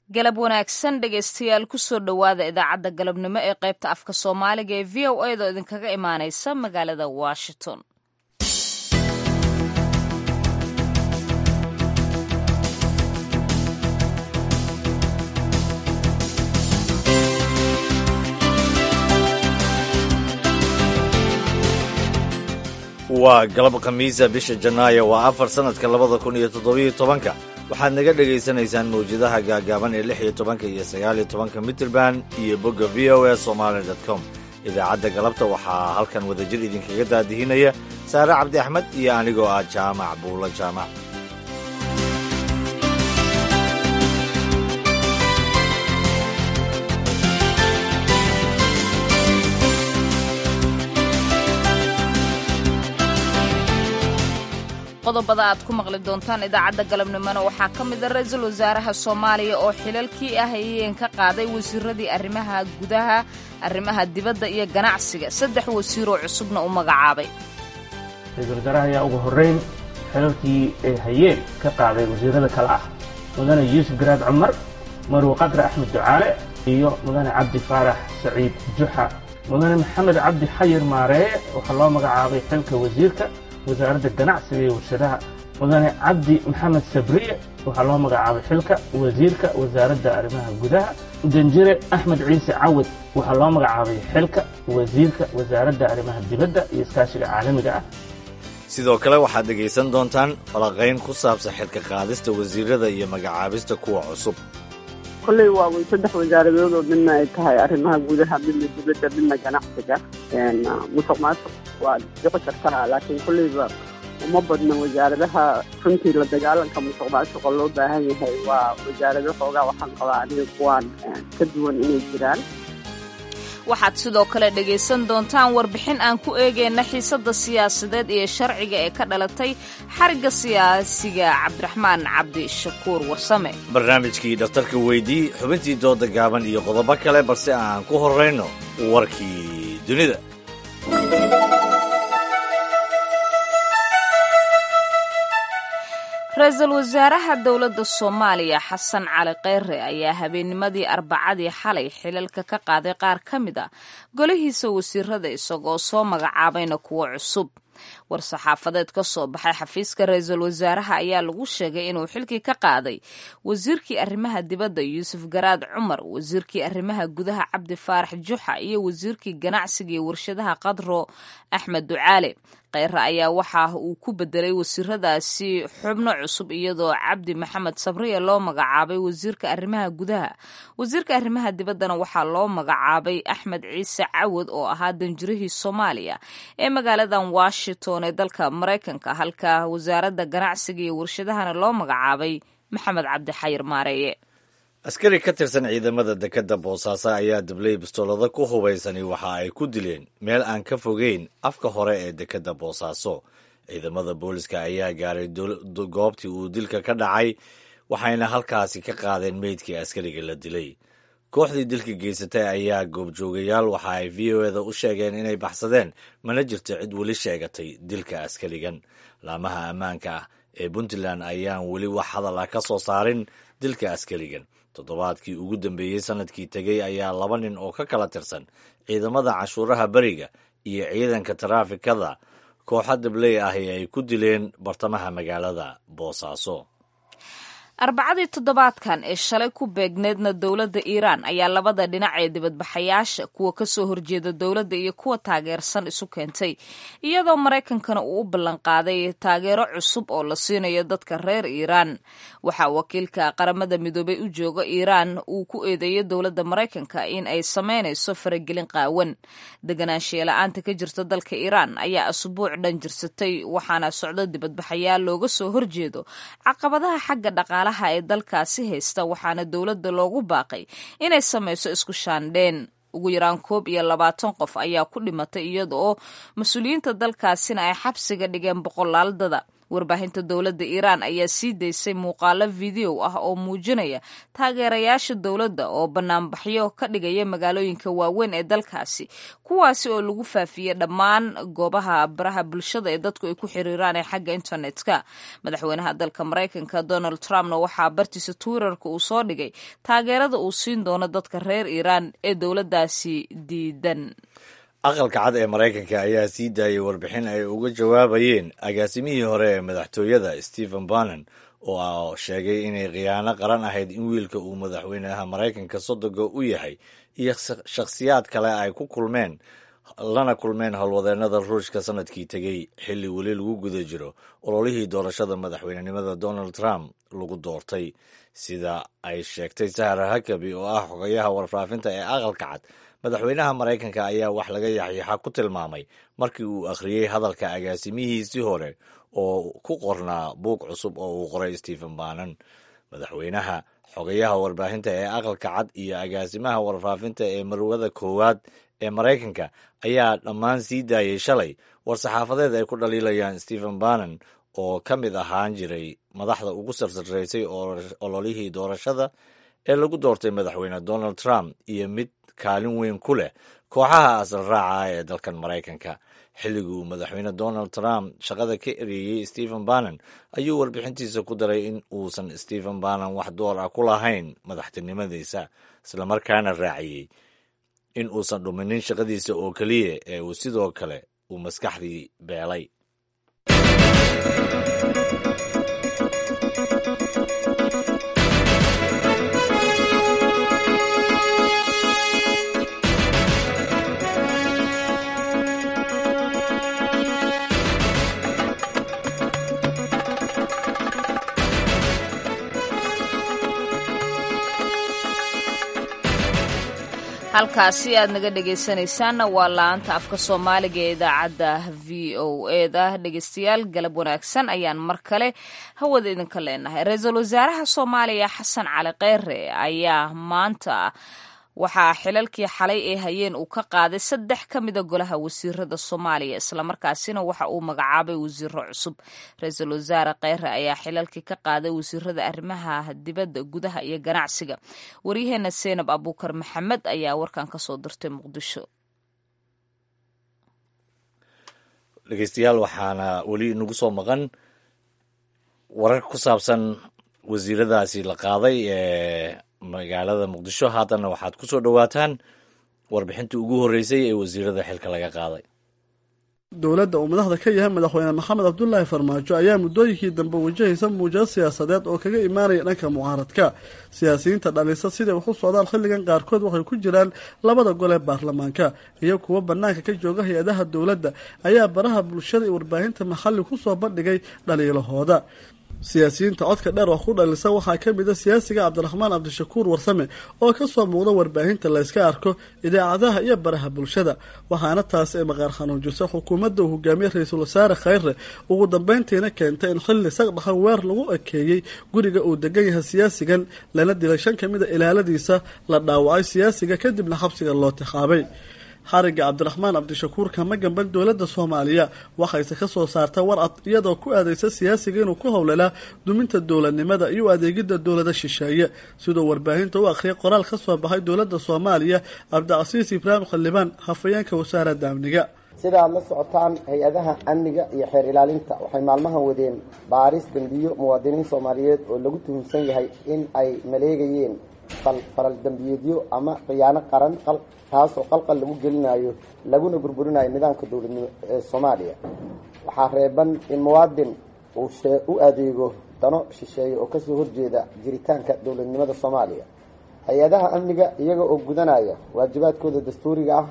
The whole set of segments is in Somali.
galab wanaagsan dhegaystayaal kusoo dhowaada idaacadda galabnimo ee qaybta afka soomaaliga ee v o a doo idinkaga imaanaysa magaalada washington waa galab khamiisa bisha janaayo waa afar sannadka labada kun iyo toddobiyo tobanka waxaad naga dhegaysanaysaan mawjadaha gaagaaban ee lix iyo tobanka iyo sagaal iyo tobanka mitrband iyo bogga v o a somaali dot com idaacadda galabta waxaa halkan wadajir idinkaga daadihinaya saare cabdi axmed iyo anigoo ah jaamac buulo jaamac qodobada aad ku maqli doontaan idaacadda galabnimona waxaa ka mid a ra-iisul wasaaraha soomaaliya oo xilalkii ah ayeen ka qaaday wasiiradii arrimaha gudaha arrimaha dibadda iyo ganacsiga saddex wasiiroo cusubna u magacaabay ra-iisul wasaaraha ayaa ugu horrayn xilalkii ay hayeen ka qaaday wasiirada kale ah mudane yuusuf garaad cumar marwe qadre axmed ducaale iyo mudane cabdi faarax saciid juxa mudane maxamed cabdi xayir maareeye waxaa loo magacaabay xilka wasiirka wasaaradda ganacsiga iyo warshadaha mudane cabdi maxamed sabriye waxaa loo magacaabay xilka wasiirka wasaaradda arrimaha gudaha danjire axmed ciise cawad waxaa loo magacaabay xilka wasiirka wasaaradda arrimaha dibadda iyo iskaashiga caalamiga ah sidoo kale waxaad dhegaysan doontaan falaqayn ku saabsan xilka qaadista wasiirada iyo magacaabista kuwa cusub kolley waa way saddex wasaaradood oo midna ay tahay arrimaha gudaha midna dibadda midna ganacsiga musuq maasuq waa dhici kartaa laakiin kolleyba uma badna wasaaradaha runtii la dagaalanka musuq maasuqa loo baahan yahay waa wasaarado xoogaa waxaan qabaa aniga kuwaan ka duwan inay jiraan waxaad sidoo kale dhegaysan doontaan warbixin aan ku eegayna xiisadda siyaasadeed iyo sharciga ee ka dhalatay xarigga siyaasiga cabdiraxmaan cabdishakuur warsame barnaamijkii dhakhtarka weydii xubintii dooda gaaban iyo qodobo kale balse aan ku horrayno warkii dunida ra-iisul wasaaraha dowladda soomaaliya xasan cali kheyre ayaa habeennimadii arbacadii xalay xilalka ka qaaday qaar ka mid a golihiisa wasiirada isagoo soo magacaabayna kuwo cusub war-saxaafadeed ka soo baxay xafiiska ra-iisul wasaaraha ayaa lagu sheegay inuu xilkii ka qaaday wasiirkii arrimaha dibadda yuusuf garaad cumar wasiirkii arrimaha gudaha cabdi faarax juxa iyo wasiirkii ganacsiga iyo warshadaha qadro axmed ducaale kheyre ayaa waxa uu ku bedelay wasiiradaasi xubno cusub iyadoo cabdi maxamed sabriye loo magacaabay wasiirka arrimaha gudaha wasiirka arrimaha dibaddana waxaa loo magacaabay axmed ciise cawad oo ahaa danjirihii soomaaliya ee magaaladan washington ee dalka maraykanka halka wasaaradda ganacsiga iyo warshadahana loo magacaabay maxamed cabdi xayir maareeye askari ka tirsan ciidamada dekedda boosaaso ayaa dabley bistoolado ku hubaysani waxa ay ku dileen meel aan ka fogeyn afka hore ee dekedda boosaaso ciidamada booliska ayaa gaaray goobtii uu dilka ka dhacay waxayna halkaasi ka qaadeen meydkii askariga la dilay kooxdii dilka geysatay ayaa goobjoogayaal waxa ay v o eda u sheegeen inay baxsadeen mana jirto cid weli sheegatay dilka askarigan laamaha ammaanka ah ee puntland ayaan weli wax hadal ah ka soo saarin dilka askarigan toddobaadkii ugu dambeeyey sanadkii tegey ayaa laba nin oo ka kala tirsan ciidamada cashuuraha beriga iyo ciidanka taraafikada kooxa dabley ahi ay ku dileen bartamaha magaalada boosaaso arbacadii toddobaadkan ee shalay ku beegneedna dowladda iiraan ayaa labada dhinac ee dibadbaxayaasha kuwa kasoo horjeeda dowladda iyo kuwa taageersan isu keentay iyadoo maraykankana uu u ballanqaaday taageero cusub oo la siinayo dadka reer iiraan waxaa wakiilka qaramada midoobay u jooga iiraan uu ku eedeeyay dowladda maraykanka in ay sameynayso faragelin qaawan deganaanshiya-la-aanta ka jirta dalka iiraan ayaa asbuuc dhan jirsatay waxaana socdo dibadbaxayaal looga soo horjeedo caqabadaha xagga dhaqaala ee dalkaasi haysta waxaana dowladda loogu baaqay inay samayso isku shaandheen ugu yaraan koob iyo labaatan qof ayaa ku dhimatay iyada oo mas-uuliyiinta dalkaasina ay xabsiga dhigeen boqolaaldada warbaahinta dowladda iiraan ayaa sii daysay muuqaalo video ah oo muujinaya taageerayaasha dowladda oo banaanbaxyo ka dhigaya magaalooyinka waaweyn ee dalkaasi kuwaasi oo lagu faafiyey dhammaan goobaha baraha bulshada ee dadku ay ku xiriiraan ee xagga internetka madaxweynaha dalka maraykanka donald trumpna waxaa bartiisa twitterka uu soo dhigay taageerada uu siin doono dadka reer iiraan ee dowladdaasi diidan aqalka cad ee maraykanka ayaa sii daayay warbixin ay uga jawaabayeen agaasimihii hore ee madaxtooyada stephen bannon oo sheegay inay khiyaano qaran ahayd in wiilka uu madaxweynaha maraykanka sodoga u yahay iyo shakhsiyaad kale ay ku kulmeen lana kulmeen howlwadeennada ruushka sanadkii tegey xilli weli lagu guda jiro ololihii doorashada madaxweynenimada donald trump lagu doortay sida ay sheegtay sahra hakabi oo ah xogayaha warfaafinta ee aqalka cad madaxweynaha maraykanka ayaa wax laga yaxyaxa ku tilmaamay markii uu akhriyey hadalka agaasimihiisii hore oo ku qornaa buug cusub oo uu qoray stephen bannon madaxweynaha xogayaha warbaahinta ee aqalka cad iyo agaasimaha warfaafinta ee marwada koowaad ee maraykanka ayaa dhammaan sii daayay shalay war-saxaafadeed ay ku dhaliilayaan stephen bannon oo ka mid ahaan jiray madaxda ugu sarsaraysay ololihii doorashada ee lagu doortay madaxweyne donald trump iyo mid kaalin weyn ku leh kooxaha asal raaca ee dalkan maraykanka xilliguu madaxweyne donald trump shaqada ka ereeyey stephen bannon ayuu warbixintiisa ku daray in uusan stephen bannon wax door ah ku lahayn madaxtinimadiisa islamarkaana raaciyey in uusan dhuminin shaqadiisa oo keliya ee uu sidoo kale uu maskaxdii beelay halkaasi aad naga dhegaysanaysaanna waa la-anta afka soomaaliga ee idaacadda v o eda dhegaystayaal galab wanaagsan ayaan mar kale hawada idinka leenahay ra-iisul wasaaraha soomaaliya xasan cali kheyre ayaa maanta waxaa xilalkii xalay ee hayeen uu ka qaaday saddex ka mida golaha wasiirada soomaaliya islamarkaasina waxa uu magacaabay wasiiro cusub ra-iisul wasaare kheyre ayaa xilalkii ka qaaday wasiirada arrimaha dibadda gudaha iyo ganacsiga waryaheena seenab abuukar maxamed ayaa warkan kasoo dirtay muqdisho dhegeystayaal waxaana weli nagu soo maqan warar ku saabsan wasiiradaasi la qaaday ee magaalada muqdisho haddana waxaad ku soo dhowaataan warbixintii ugu horreysay ee wasiirada xilka laga qaaday dowladda uu madaxda ka yahay madaxweyne maxamed cabdulaahi farmaajo ayaa muddooyinkii dambe wajahaysa muujado siyaasadeed oo kaga imaanaya dhanka mucaaradka siyaasiyiinta dhalisa siday wax u socdaan xilligan qaarkood waxay ku jiraan labada gol ee baarlamaanka iyo kuwo bannaanka ka jooga hay-adaha dowladda ayaa baraha bulshada iyo warbaahinta maxalli kusoo bandhigay dhaliilahooda siyaasiyiinta codka dheer oo ku dhalisa waxaa ka mid a siyaasiga cabdiraxmaan cabdishakuur warsame oo kasoo muuqda warbaahinta layska arko idaacadaha iyo baraha bulshada waxaana taasi ay maqaar xanuujisay xukuumadda uu hogaamiyey ra-iisul wasaare kheyre ugu dambeyntiina keentay in xilli sagdhaxan weer lagu ekeeyey guriga uu degan yahay siyaasigan lana dilay shan ka mid a ilaaladiisa la dhaawacay siyaasiga kadibna xabsiga loo tixaabay xariga cabdiraxmaan cabdishakuur kama gamban dowladda soomaaliya waxayse ka soo saarta warcad iyadoo ku aadeysa siyaasiga inuu ku howlalaa duminta dowladnimada iyo adeegidda dowlada shisheeye siduu warbaahinta u akhriyay qoraal ka soo baxay dowladda soomaaliya cabdicasiis ibraahim khaldhibaan hafayeenka wasaaradda amniga sida aad la socotaan hay-adaha amniga iyo xeer ilaalinta waxay maalmahan wadeen baaris dambiyo muwaadiniin soomaaliyeed oo lagu tuhumsan yahay in ay maleegayeen faral dambiyeedyo ama khiyaano qaran taasoo qalqal lagu gelinayo laguna burburinayo nidaamka dowladnimo ee soomaaliya waxaa reeban in muwaadin uu u adeego dano shisheeye oo kasoo horjeeda jiritaanka dowladnimada soomaaliya hay-adaha amniga iyaga oo gudanaya waajibaadkooda dastuuriga ah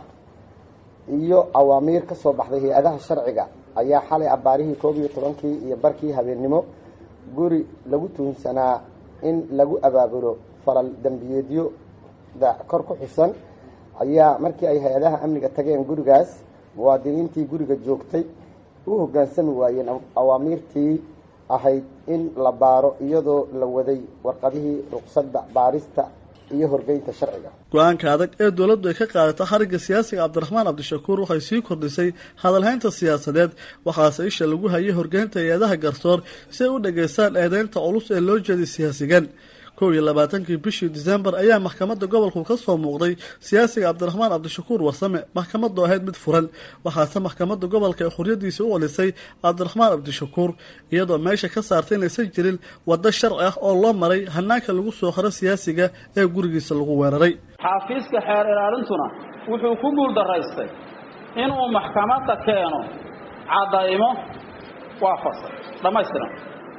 iyo awaamiir ka soo baxday hay-adaha sharciga ayaa xalay abaarihii koob iyo tobankii iyo barkii habeennimo guri lagu tuhunsanaa in lagu abaabulo falal dambiyeedyoda kor ku xusan ayaa markii ay hay-adaha amniga tageen gurigaas muwaadiniintii guriga joogtay u hoggaansami waayeen awaamiirtii ahayd in la baaro iyadoo la waday warqadihii ruqsadda baarista iyo horgeynta sharciga go-aanka adag ee dowladdu ay ka qaadata xarigga siyaasiga cabdiraxmaan cabdishakuur waxay sii kordhisay hadalhaynta siyaasadeed waxaase isha lagu hayay horgeynta hay-adaha garsoor si ay u dhageystaan eedeynta culus ee loo jeeday siyaasigan kow iyo labaatankii bishii disembar ayaa maxkamadda gobolku ka soo muuqday siyaasiga cabdiraxmaan cabdishakuur warsame maxkamaddu ahayd mid furan waxaase maxkamadda gobolka ee xuryadiisa u celisay cabdiraxmaan cabdishakuur iyadoo meesha ka saartay inaysan jirin waddo sharci ah oo loo maray hanaanka lagu soo xiro siyaasiga ee gurigiisa lagu weeraray xaafiiska xeer ilaalintuna wuxuu ku guuldaraystay inuu maxkamadda keeno caddaymo waafaqsan dhammaystiran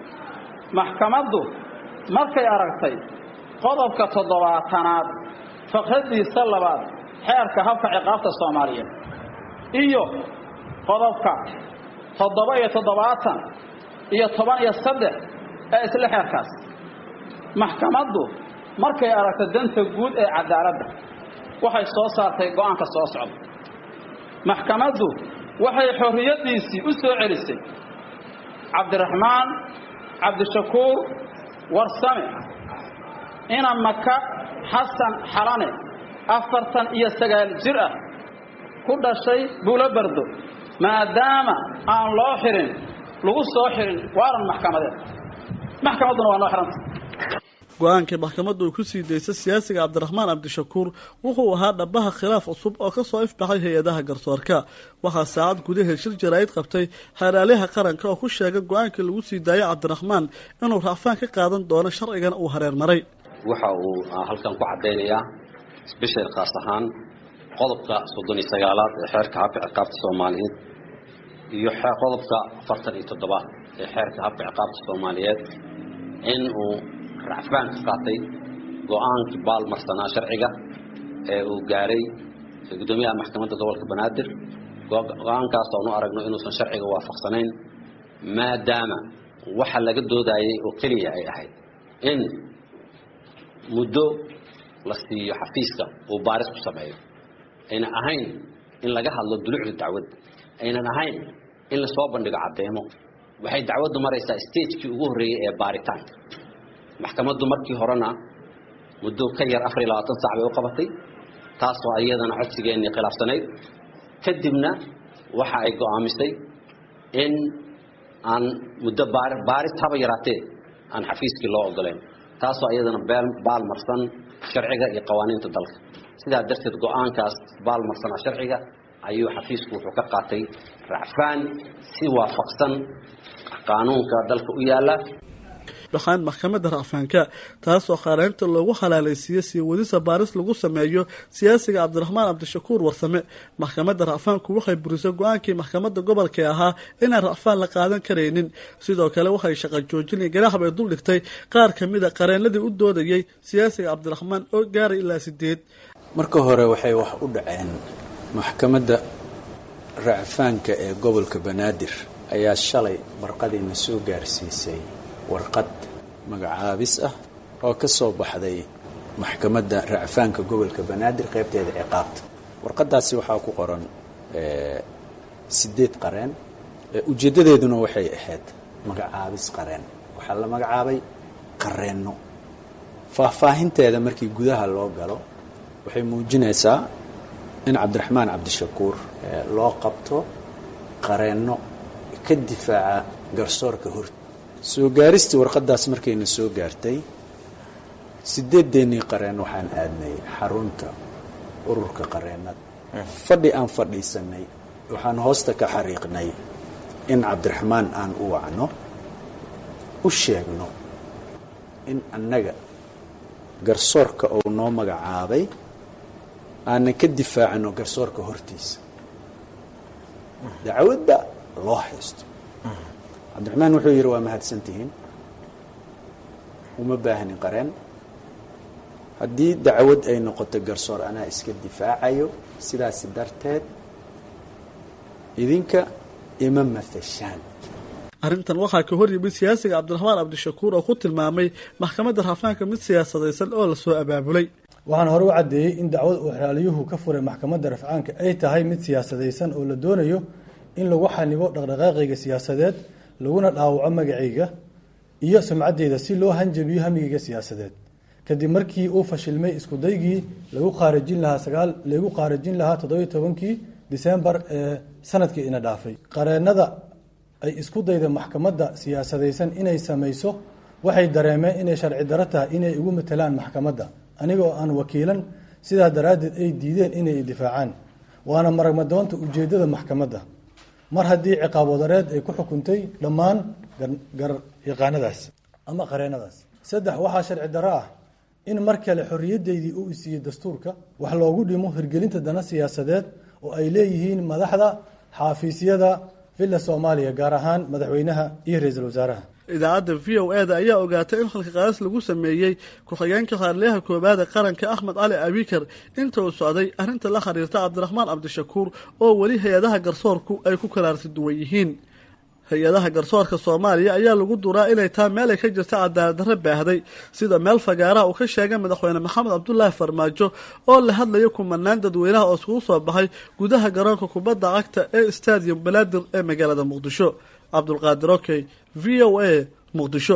maxkamaddu markay aragtay qodobka toddobaatanaad faqradiisa labaad xeerka habka ciqaabta soomaaliyeed iyo qodobka toddoba iyo toddobaatan iyo toban iyo saddex ee isla xeerkaas maxkamaddu markay aragtay danta guud ee cadaaladda waxay soo saartay go'aanka soo socda maxkamaddu waxay xorriyaddiisii u soo celisay cabdiraxmaan cabdishakuur warsame ina maka xasan xalane afartan iyo sagaal jir ah ku dhashay buulo bardo maadaama aan loo xirin lagu soo xirin waaran maxkamadeed maxkamadduna waa noo xiranta go-aankii maxkamaddu ay ku sii daysay siyaasiga cabdiraxmaan cabdishakuur wuxuu ahaa dhabaha khilaaf cusub oo ka soo ifbaxay hay-adaha garsoorka waxaa saacad gudaheed shir jaraa'id qabtay xeeraalyaha qaranka oo ku sheegay go-aankii lagu sii daayay cabdiraxmaan inuu raacfaan ka qaadan doono sharcigana uu hareer maray waxa uu halkan ku caddaynayaa sbeshal khaas ahaan qodobka soddon iyo sagaalaad ee xeerka habka ciqaabta soomaaliyeed iyo qodobka afartan iyo toddobaad ee xeerka habka ciqaabta soomaaliyeed in uu racfaan ka qaatay go-aankii baalmarsanaa sharciga ee uu gaaray guddoomiyaha maxkamadda gobolka banaadir go-aankaas oonu aragno inuusan sharciga waafaqsanayn maadaama waxa laga doodayay oo keliya ay ahayd in muddo la siiyo xafiiska uu baaris ku sameeyo aynan ahayn in laga hadlo dulucda dacwadda aynan ahayn in lasoo bandhigo caddeemo waxay dacwaddu maraysaa stagekii ugu horreeyey ee baaritaanka maxkamaddu markii horena muddo ka yar afar iyo labaatan sac bay u qabatay taasoo iyadana codsigeennii khilaafsanayd kadibna waxa ay go'aamisay in aan muddo baaris haba yaraatee aan xafiiskii loo ogolayn taasoo iyadana baalmarsan sharciga iyo qawaaniinta dalka sidaa darteed go-aankaas baalmarsanaa sharciga ayuu xafiisku wuxuu ka qaatay racfaan si waafaqsan qaanuunka dalka u yaalla waxaan maxkamadda racfaanka taasoo khaareynta loogu halaalaysiiyey sii wadisa baaris lagu sameeyo siyaasiga cabdiraxmaan cabdishakuur warsame maxkamadda racfaanku waxay burisay go-aankii maxkamadda gobolka ee ahaa inaan racfaan la qaadan karaynin sidoo kale waxay shaqa joojinay ganaax bay dul dhigtay qaar ka mid a qareenadii u doodayay siyaasiga cabdiraxmaan oo gaaray ilaa sideed marka hore waxay wax u dhaceen maxkamadda racfaanka ee gobolka banaadir ayaa shalay barqadiina soo gaarsiisay warqad magacaabis ah oo ka soo baxday maxkamadda racfaanka gobolka banaadir qaybteeda ciqaabta warqadaasi waxaa ku qoran sideed qareen ujeeddadeeduna waxay ahayd magacaabis qareen waxaa la magacaabay qareenno faahfaahinteeda markii gudaha loo galo waxay muujinaysaa in cabdiraxmaan cabdishakuur loo qabto qareenno ka difaaca garsoorka hor soo gaaristii warqadaas markayna soo gaartay sideedeennii qareen waxaan aadnay xarunta ururka qareennada fadhi aan fadhiisanay waxaan hoosta ka xariiqnay in cabdiraxmaan aan u wacno u sheegno in annaga garsoorka uu noo magacaabay aanan ka difaacano garsoorka hortiisa dacwadda loo haysto cabdiraxmaan wuxuu yidhi waa mahadsantihiin uma baahnin qareen haddii dacwad ay noqoto garsoor anaa iska difaacayo sidaasi darteed idinka ima matashaan arrintan waxaa ka hor yimid siyaasiga cabdiraxmaan cabdishakuur oo ku tilmaamay maxkamadda raafaanka mid siyaasadaysan oo lasoo abaabulay waxaan hore u caddeeyey in dacwad uu xeraaliyuhu ka furay maxkamadda rafcaanka ay tahay mid siyaasadaysan oo la doonayo in lagu xanibo dhaqdhaqaaqayga siyaasadeed laguna dhaawaco magacayga iyo sumcaddeyda si loo hanjabiyo hamigayga siyaasadeed kadib markii uu fashilmay iskudaygii lagu khaarijin lahaa sagaal lagu khaarijin lahaa toddobiyo tobankii disembar ee sanadkii ina dhaafay qareennada ay isku dayda maxkamadda siyaasadaysan inay samayso waxay dareemeen inay sharci daro tahay inay igu matelaan maxkamadda anigoo aan wakiilan sidaa daraaddeed ay diideen inay difaacaan waana maragmadoonta ujeeddada maxkamadda mar haddii ciqaab wadareed ay ku xukuntay dhammaan garyaqaanadaas ama qareennadaas saddex waxaa sharci daro ah in mar kale xorriyaddeydii uu isiiyey dastuurka wax loogu dhimo hirgelinta dana siyaasadeed oo ay leeyihiin madaxda xaafiisyada villa soomaaliya gaar ahaan madaxweynaha iyo ra-iisul wasaaraha idaacadda v o e da ayaa ogaatay in halka qaadis lagu sameeyey ku-xigeenka raarliyaha koowaad ee qaranka axmed cali abikar inta uu socday arrinta la xiriirta cabdiraxmaan cabdishakuur oo weli hay-adaha garsoorku ay ku kalaarsi duwan yihiin hay-adaha garsoorka soomaaliya ayaa lagu duraa inay taa meel ay ka jirta cadaaladdarre baahday sida meel fagaaraha uu ka sheegay madaxweyne maxamed cabdulaahi farmaajo oo la hadlaya kumanaan dadweynaha oo iskugu soo baxay gudaha garoonka kubadda cagta ee stadium balaadir ee magaalada muqdisho cabdulqaadir okey v o a muqdisho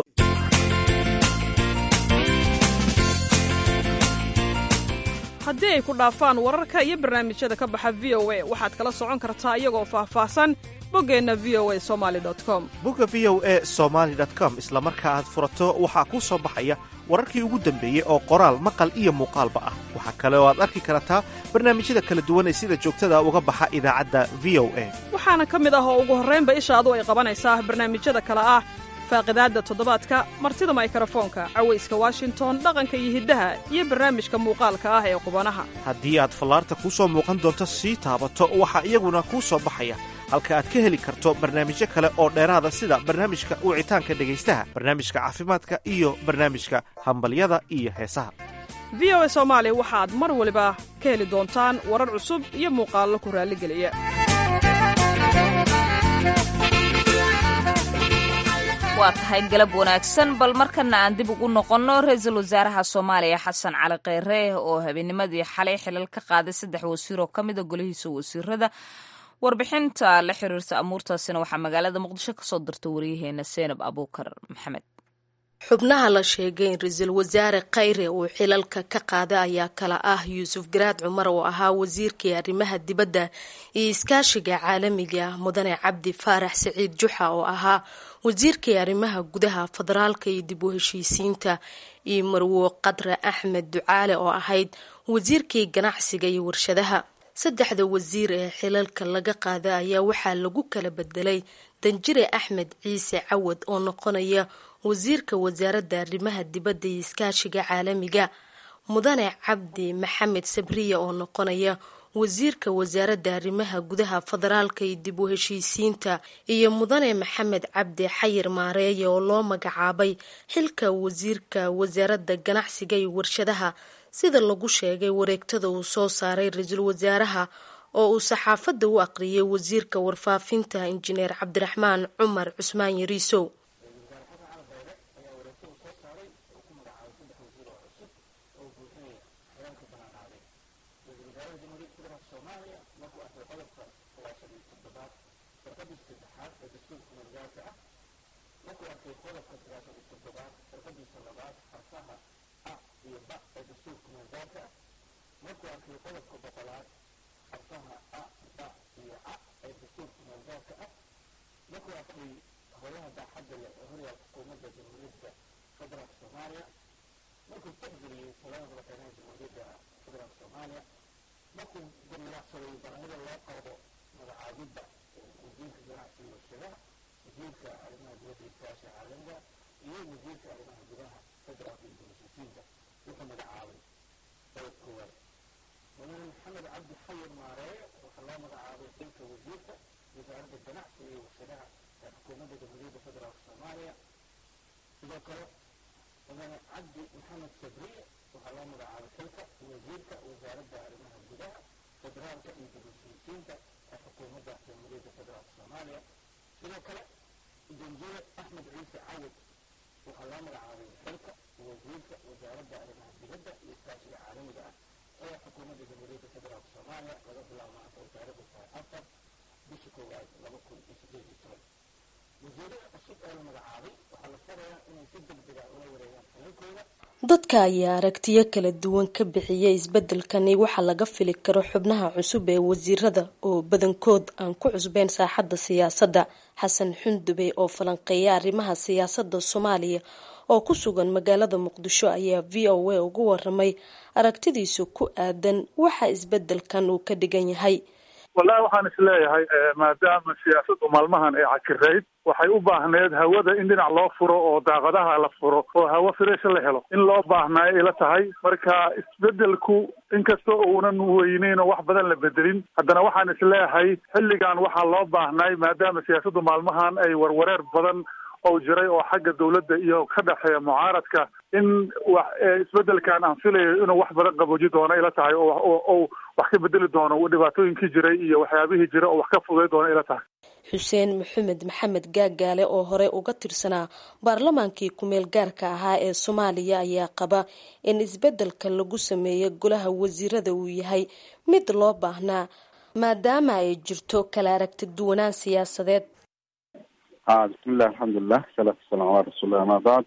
haddii ay ku dhaafaan wararka iyo barnaamijyada ka baxa v o a waxaad kala socon kartaa iyagoo faahfaahsan boggeenna v o a somali com bogga v o a somaali com isla marka aad furato waxaa kuu soo baxaya wararkii ugu dambeeyey oo qoraal maqal iyo muuqaalba ah waxaa kale oo aad arki kartaa barnaamijyada kala duwan ee sida joogtada uga baxa idaacadda v o a waxaana ka mid ah oo ugu horraynba ishaadu ay qabanaysaa barnaamijyada kale ah faaqidaadda toddobaadka martida maykarafoonka cawayska washington dhaqanka iyo hiddaha iyo barnaamijka muuqaalka ah ee qubanaha haddii aad fallaarta kuu soo muuqan doonto sii taabato waxaa iyaguna kuu soo baxaya halka aad ka heli karto barnaamijyo kale oo dheeraada sida barnaamijka wicitaanka dhegaystaha barnaamijka caafimaadka iyo barnaamijka hambalyada iyo heesaha v o a soomaali waxaad mar waliba ka heli doontaan warar cusub iyo muuqaallo ku raalligeliya waa tahay galab wanaagsan bal markana aan dib ugu noqonno ra-iisul wasaaraha soomaaliya xasan cali kheyre oo habeennimadii xalay xilal ka qaaday saddex wasiir oo ka mida golihiisa wasiirada warbixinta la xiriirta amuurtaasina waxaa magaalada muqdisho kasoo dirta waryaheena seenab abuukar maxamed xubnaha la sheegay in ra-iisul wasaare khayre uu xilalka ka qaaday ayaa kala ah yuusuf garaad cumar oo ahaa wasiirkii arrimaha dibadda iyo iskaashiga caalamiga mudane cabdi faarax saciid juxa oo ahaa wasiirkii arrimaha gudaha federaalka iyo dib u heshiisiinta iyo marwo qadre axmed ducaale oo ahayd wasiirkii ganacsiga iyo warshadaha saddexda wasiir ee xilalka laga qaada ayaa waxaa lagu kala bedelay danjire axmed ciise cawad oo noqonaya wasiirka wasaaradda arrimaha dibadda iyo iskaashiga caalamiga mudane cabdi maxamed sabriya oo noqonaya wasiirka wasaaradda arrimaha gudaha federaalka iyo dib u heshiisiinta iyo mudane maxamed cabdi xayir maareeye oo loo magacaabay xilka wasiirka wasaaradda ganacsiga iyo warshadaha sida lagu sheegay wareegtada uu soo saaray ra-iisul wasaaraha oo uu saxaafadda u aqriyay wasiirka warfaafinta injineer cabdiraxmaan cumar cusmaan yariisow dadka ayaa aragtiyo kala duwan ka bixiyay isbedelkani waxaa laga fili karo xubnaha cusub ee wasiirada oo badankood aan ku cusbeyn saaxadda siyaasadda xasan xundube oo falanqeeya arrimaha siyaasadda soomaaliya oo ku sugan magaalada muqdisho ayaa v o a ugu waramay aragtidiisu ku aadan waxa isbedelkan uu ka dhigan yahay wallahi waxaan isleeyahay maadaama siyaasaddu maalmahan ay cakirayd waxay u baahneed hawada in dhinac loo furo oo daaqadaha la furo oo hawo firesha la helo in loo baahnaayo ila tahay marka isbedelku inkasta uunan weyneyn oo wax badan la bedelin haddana waxaan isleeyahay xilligan waxaa loo baahnay maadaama siyaasaddu maalmahan ay warwareer badan oo jiray oo xagga dawladda iyo ka dhexeeya mucaaradka in wax isbedelkan aan filayo inuu wax badan qabooji doono ila tahay oo wax ka bedeli doono dhibaatooyinkii jiray iyo waxyaabihii jira oo wax ka fuday doono ila tahay xuseen maxamed maxamed gaagaale oo hore uga tirsanaa baarlamaankii ku-meel gaarka ahaa ee soomaaliya ayaa qaba in isbedelka lagu sameeyo golaha wasiirada uu yahay mid loo baahnaa maadaama ay jirto kala aragti duwanaan siyaasadeed ha bismillahi alxamdulilah salaatu wasalam ala rasuulilah ama bacd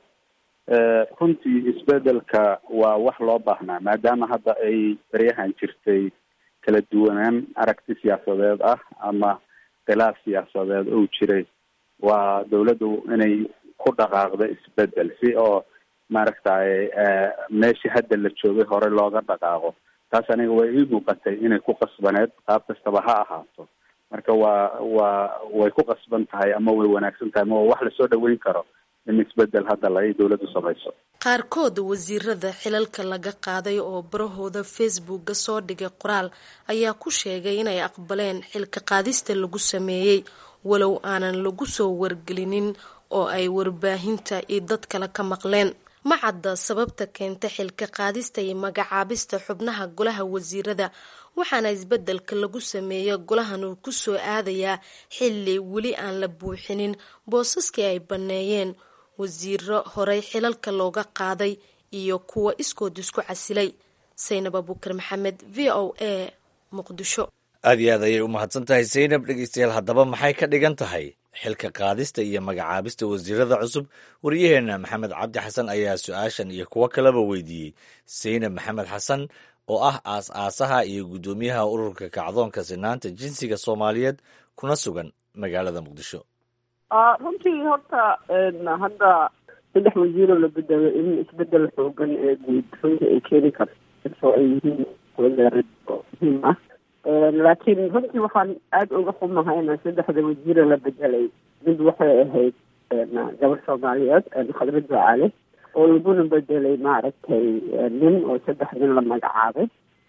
runtii isbedelka waa wax loo baahnaa maadaama hadda ay baryahan jirtay kala duwanaan aragti siyaasadeed ah ama khilaaf siyaasadeed ou jiray waa dawladdu inay ku dhaqaaqdo isbedel si oo maaragtay meeshii hadda la joogay hore looga dhaqaaqo taas aniga way ii muuqatay inay ku qasbaneed qaab kastaba ha ahaato marka waa waa way ku qasban tahay ama way wanaagsan tahay ama waa wax lasoo dhaweyn karo in isbedel hadda la dawladdu samayso qaarkood wasiirada xilalka laga qaaday oo barahooda facebookga soo dhigay qoraal ayaa ku sheegay inay aqbaleen xilka qaadista lagu sameeyey walow aanan lagu soo wargelinin oo ay warbaahinta iyo dad kale ka maqleen ma cadda sababta keenta xilka qaadista iyo magacaabista xubnaha golaha wasiirada waxaana isbedelka lagu sameeya golahan uu ku soo aadayaa xilli weli aan la buuxinin boosaskii ay banneeyeen wasiiro horey xilalka looga qaaday iyo kuwa iskood isku casilay saynab abukar maxamed v o a muqdisho aad iyo aad ayay u mahadsan tahay saynab dhegeystayaal haddaba maxay ka dhigan tahay xilka qaadista iyo magacaabista wasiirada cusub waryaheena maxamed cabdi xasan ayaa su-aashan iyo kuwo kaleba weydiiyey saynab maxamed xasan oo ah aas-aasaha iyo guddoomiyaha ururka kacdoonka sinaanta jinsiga soomaaliyeed kuna sugan magaalada muqdisho runtii horta hadda saddex wasiiroo la bedelo in isbedel xoogan ee guud runtii ay keeni karto ay yihiin wasaarad oo muhiim ah laakiin runtii waxaan aada uga xumahayna saddexda wasiire la bedelay mid waxay ahayd gabar soomaaliyeed khadra ducaale oo laguna bedelay maaragtay nin oo saddex nin la magacaabay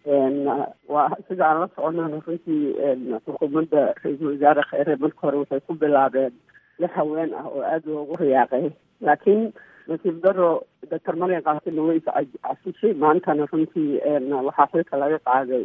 waa sida aan la soconana runtii xukuumadda ra-iisul wasaare kheyre marka hore waxay ku bilaabeen lix haween ah oo aada loogu riyaaqay laakiin nasiib daro doctor marian kaasina way casishay maantana runtii waxaa xilka laga qaaday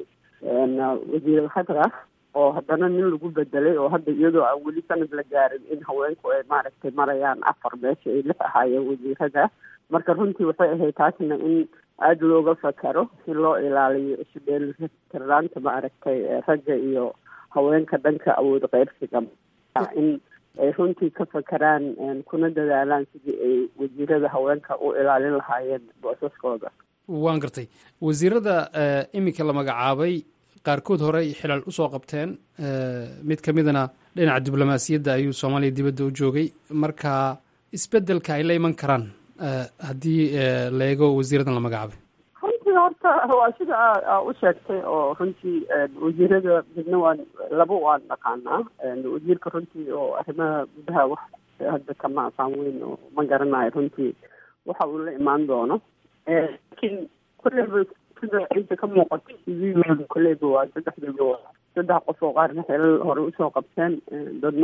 wasiir khadra oo haddana nin lagu bedelay oo hadda iyadoo aan weli sanad la gaarin in haweenku ay maaragtay marayaan afar meesha ay lix ahaayeen wasiirada marka runtii waxay ahayd taasna in aada looga fakaro si loo ilaaliyo isudheelitirnaanta maaragtay ragga iyo haweenka dhanka awood qeybsiga in ay runtii ka fakaraan kuna dadaalaan sidii ay wasiirada haweenka u ilaalin lahaayeen boosaskooda waan gartay wasiirada iminka la magacaabay qaarkood hore ay xilaal usoo qabteen mid ka midana dhinaca diblomaasiyadda ayuu soomaaliya dibadda u joogay marka isbedelka ay la iman karaan haddii la eego wasiiradan la magacaabay runtii horta waa sida aa u sheegtay oo runtii wasiirada midna waan laba waan dhaqaanaa wasiirka runtii oo arrimaha gudaha wax hadda kama aqaan weyn oo ma garanayo runtii waxa uu la imaan doono laakiin kolleyba sida inta ka muuqato cv kolleyba waa saddexdooda waa saddex qof oo qaarna xeelal hore usoo qabteen dadna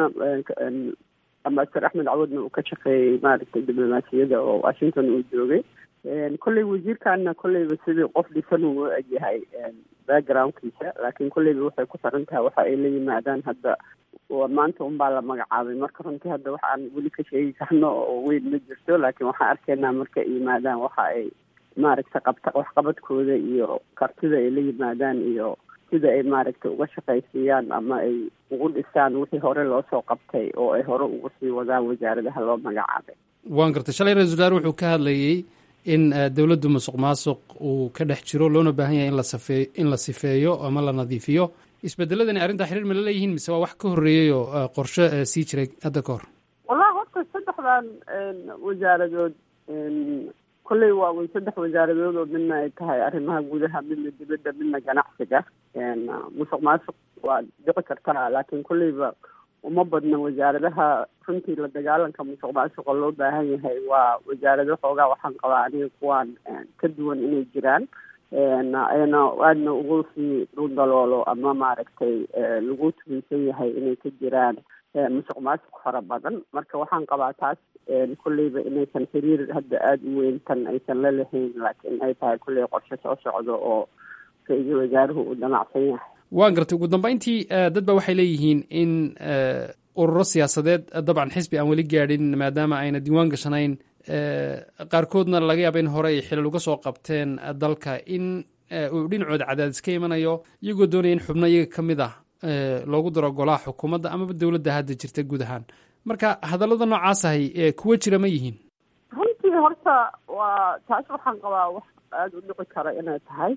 ambasador axmed cawadna uu ka shaqeeyey maaragtay diblomaasiyada oo washington uu joogay kolley wasiirkana kolleyba sidii qof dhisan uu u egyahay backgroundkiisa laakiin kolleyba waxay ku xiran tahay waxa ay la yimaadaan hadda maanta unbaa la magacaabay marka runtii hadda waxa aan weli ka sheegi karno oo weyn ma jirto laakiin waxaan arkaynaa marka ay yimaadaan waxa ay maaragtay qabta waxqabadkooda iyo kartida ay la yimaadaan iyo sida ay maaragtay uga shaqaysiiyaan ama ay ugu dhisaan wixii hore loo soo qabtay oo ay hore ugu sii wadaan wasaaradaha loo magacaabay waan gartay shalay ra-isul wasaare wuxuu ka hadlayey in dowladdu musuq maasuq uu ka dhex jiro loona baahan yahay in la safee in la sifeeyo ama la nadiifiyo isbedeladani arrintaa xiriir ma la leeyihiin mise waa wax ka horreeyey oo qorshe sii jiray hadda ka hor wallahi horta saddexdan wasaaradood kolley waa way saddex wasaaradood oo midna ay tahay arrimaha gudaha midna dibadda midna ganacsiga musuq maasuq waa dhici kartaa laakiin kolleyba uma badna wasaaradaha runtii la dagaalanka musuq maasuqa loo baahan yahay waa wasaarado xoogaa waxaan qabaa aniga kuwaan ka duwan inay jiraan ayna aadna ugu sii dhundaloolo ama maaragtay lagu tuminsan yahay inay ka jiraan musuq maasuq fara badan marka waxaan qabaa taas kolleyba inaysan xiriir hadda aada u weyn tan aysan la lahayn laakiin ay tahay kolley qorshe soo socdo oo ra-iisul wasaaruhu uu damacsan yahay waan gartay ugu dambeyntii dad ba waxay leeyihiin in ururo siyaasadeed dabcan xisbi aan weli gaadhin maadaama ayna diiwaan gashanayn qaarkoodna laga yaaba in hore ay xilal uga soo qabteen dalka in uu dhinacooda cadaadis ka imanayo iyagoo doonaya in xubno iyaga ka mid ah loogu daro golaha xukuumadda amaba dowladda hadda jirta guud ahaan marka hadallada noocaas ahay kuwa jira ma yihiin runtii horta waa taas waxaan qabaa wax aada u dhici kara inay tahay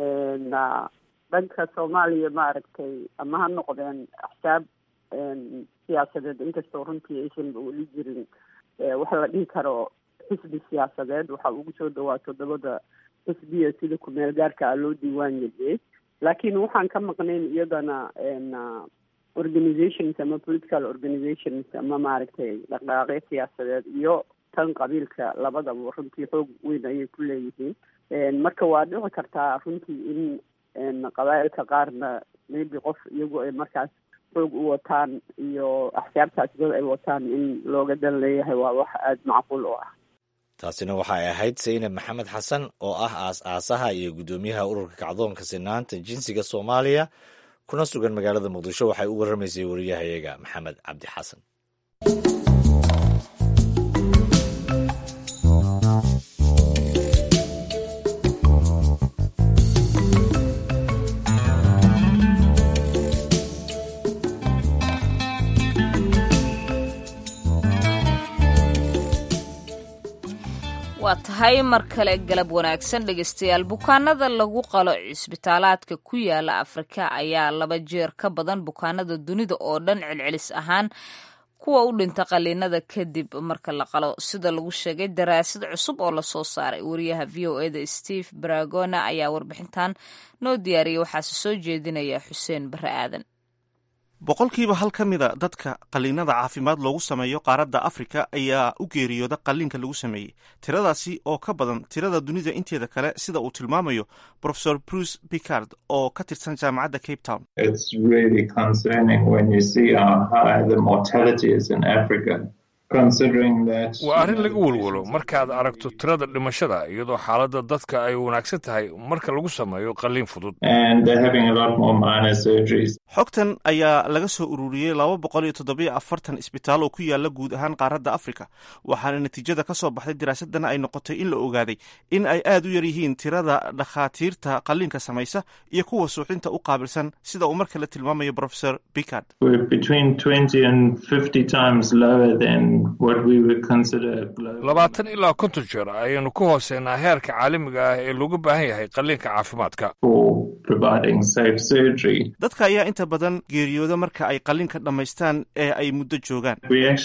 dhanka soomaaliya maaragtay ama ha noqdeen axsaab siyaasadeed inkastoo runtii aysan weli jirin waxa la dhihi karo xisbi siyaasadeed waxa ugu soo dhawaa toddobada xisbiya sida ku-meel gaarka ah loo diiwaan geliyey laakiin waxaan ka maqnayn iyadana organizations ama political organizations ama maaragtay dhaqdhaqaaqyo siyaasadeed iyo tan qabiilka labadaba runtii xoog weyn ayay ku leeyihiin marka waa dhici kartaa runtii in qabaa'ilka qaarna maybe qof iyagu ay markaas xoog u wataan iyo axsaabtaas dad ay wataan in looga dan leeyahay waa wax aada macquul u ah taasina waxay ahayd saynab maxamed xasan oo ah aas-aasaha iyo guddoomiyaha ururka kacdoonka sinaanta jinsiga soomaaliya kuna sugan magaalada muqdisho waxay u warramaysay wariyahayaga maxamed cabdi xasan waa tahay mar kale galab wanaagsan dhegeystayaal bukaanada lagu qalo cisbitaalaadka ku yaala afrika ayaa laba jeer ka badan bukaanada dunida oo dhan celcelis ahaan kuwa u dhinta qaliinada kadib marka la qalo sida lagu sheegay daraasad cusub oo lasoo saaray wariyaha v o eda steve baragona ayaa warbixintan noo diyaariyay waxaase soo jeedinaya xuseen bare aadan boqolkiiba hal ka mida dadka qaliinada caafimaad loogu sameeyo qaaradda afrika ayaa u geeriyooda qaliinka lagu sameeyey tiradaasi oo ka badan tirada dunida inteeda kale sida uu tilmaamayo profesor bruce picard oo ka tirsan jaamacadda cape town waa arrin laga welwelo markaad aragto tirada dhimashada iyadoo xaaladda dadka ay wanaagsan tahay marka lagu sameeyo qaliin fudud xogtan ayaa laga soo ururiyey laba boqol iyo toddobiyo afartan isbitaal oo ku yaala guud ahaan qaaradda afrika waxaana natiijada ka soo baxday daraasadana ay noqotay in la ogaaday in ay aad u yar yihiin tirada dhakhaatiirta qaliinka samaysa iyo kuwa suuxdinta u qaabilsan sida uu mar kale tilmaamayo profesor picard labaatan ilaa konton jeer ayaynu ku hooseynaa heerka caalamiga ah ee looga baahan yahay qaliinka caafimaadka dadka ayaa inta badan geeriyooda marka ay qaliinka dhammaystaan ee ay muddo joogaan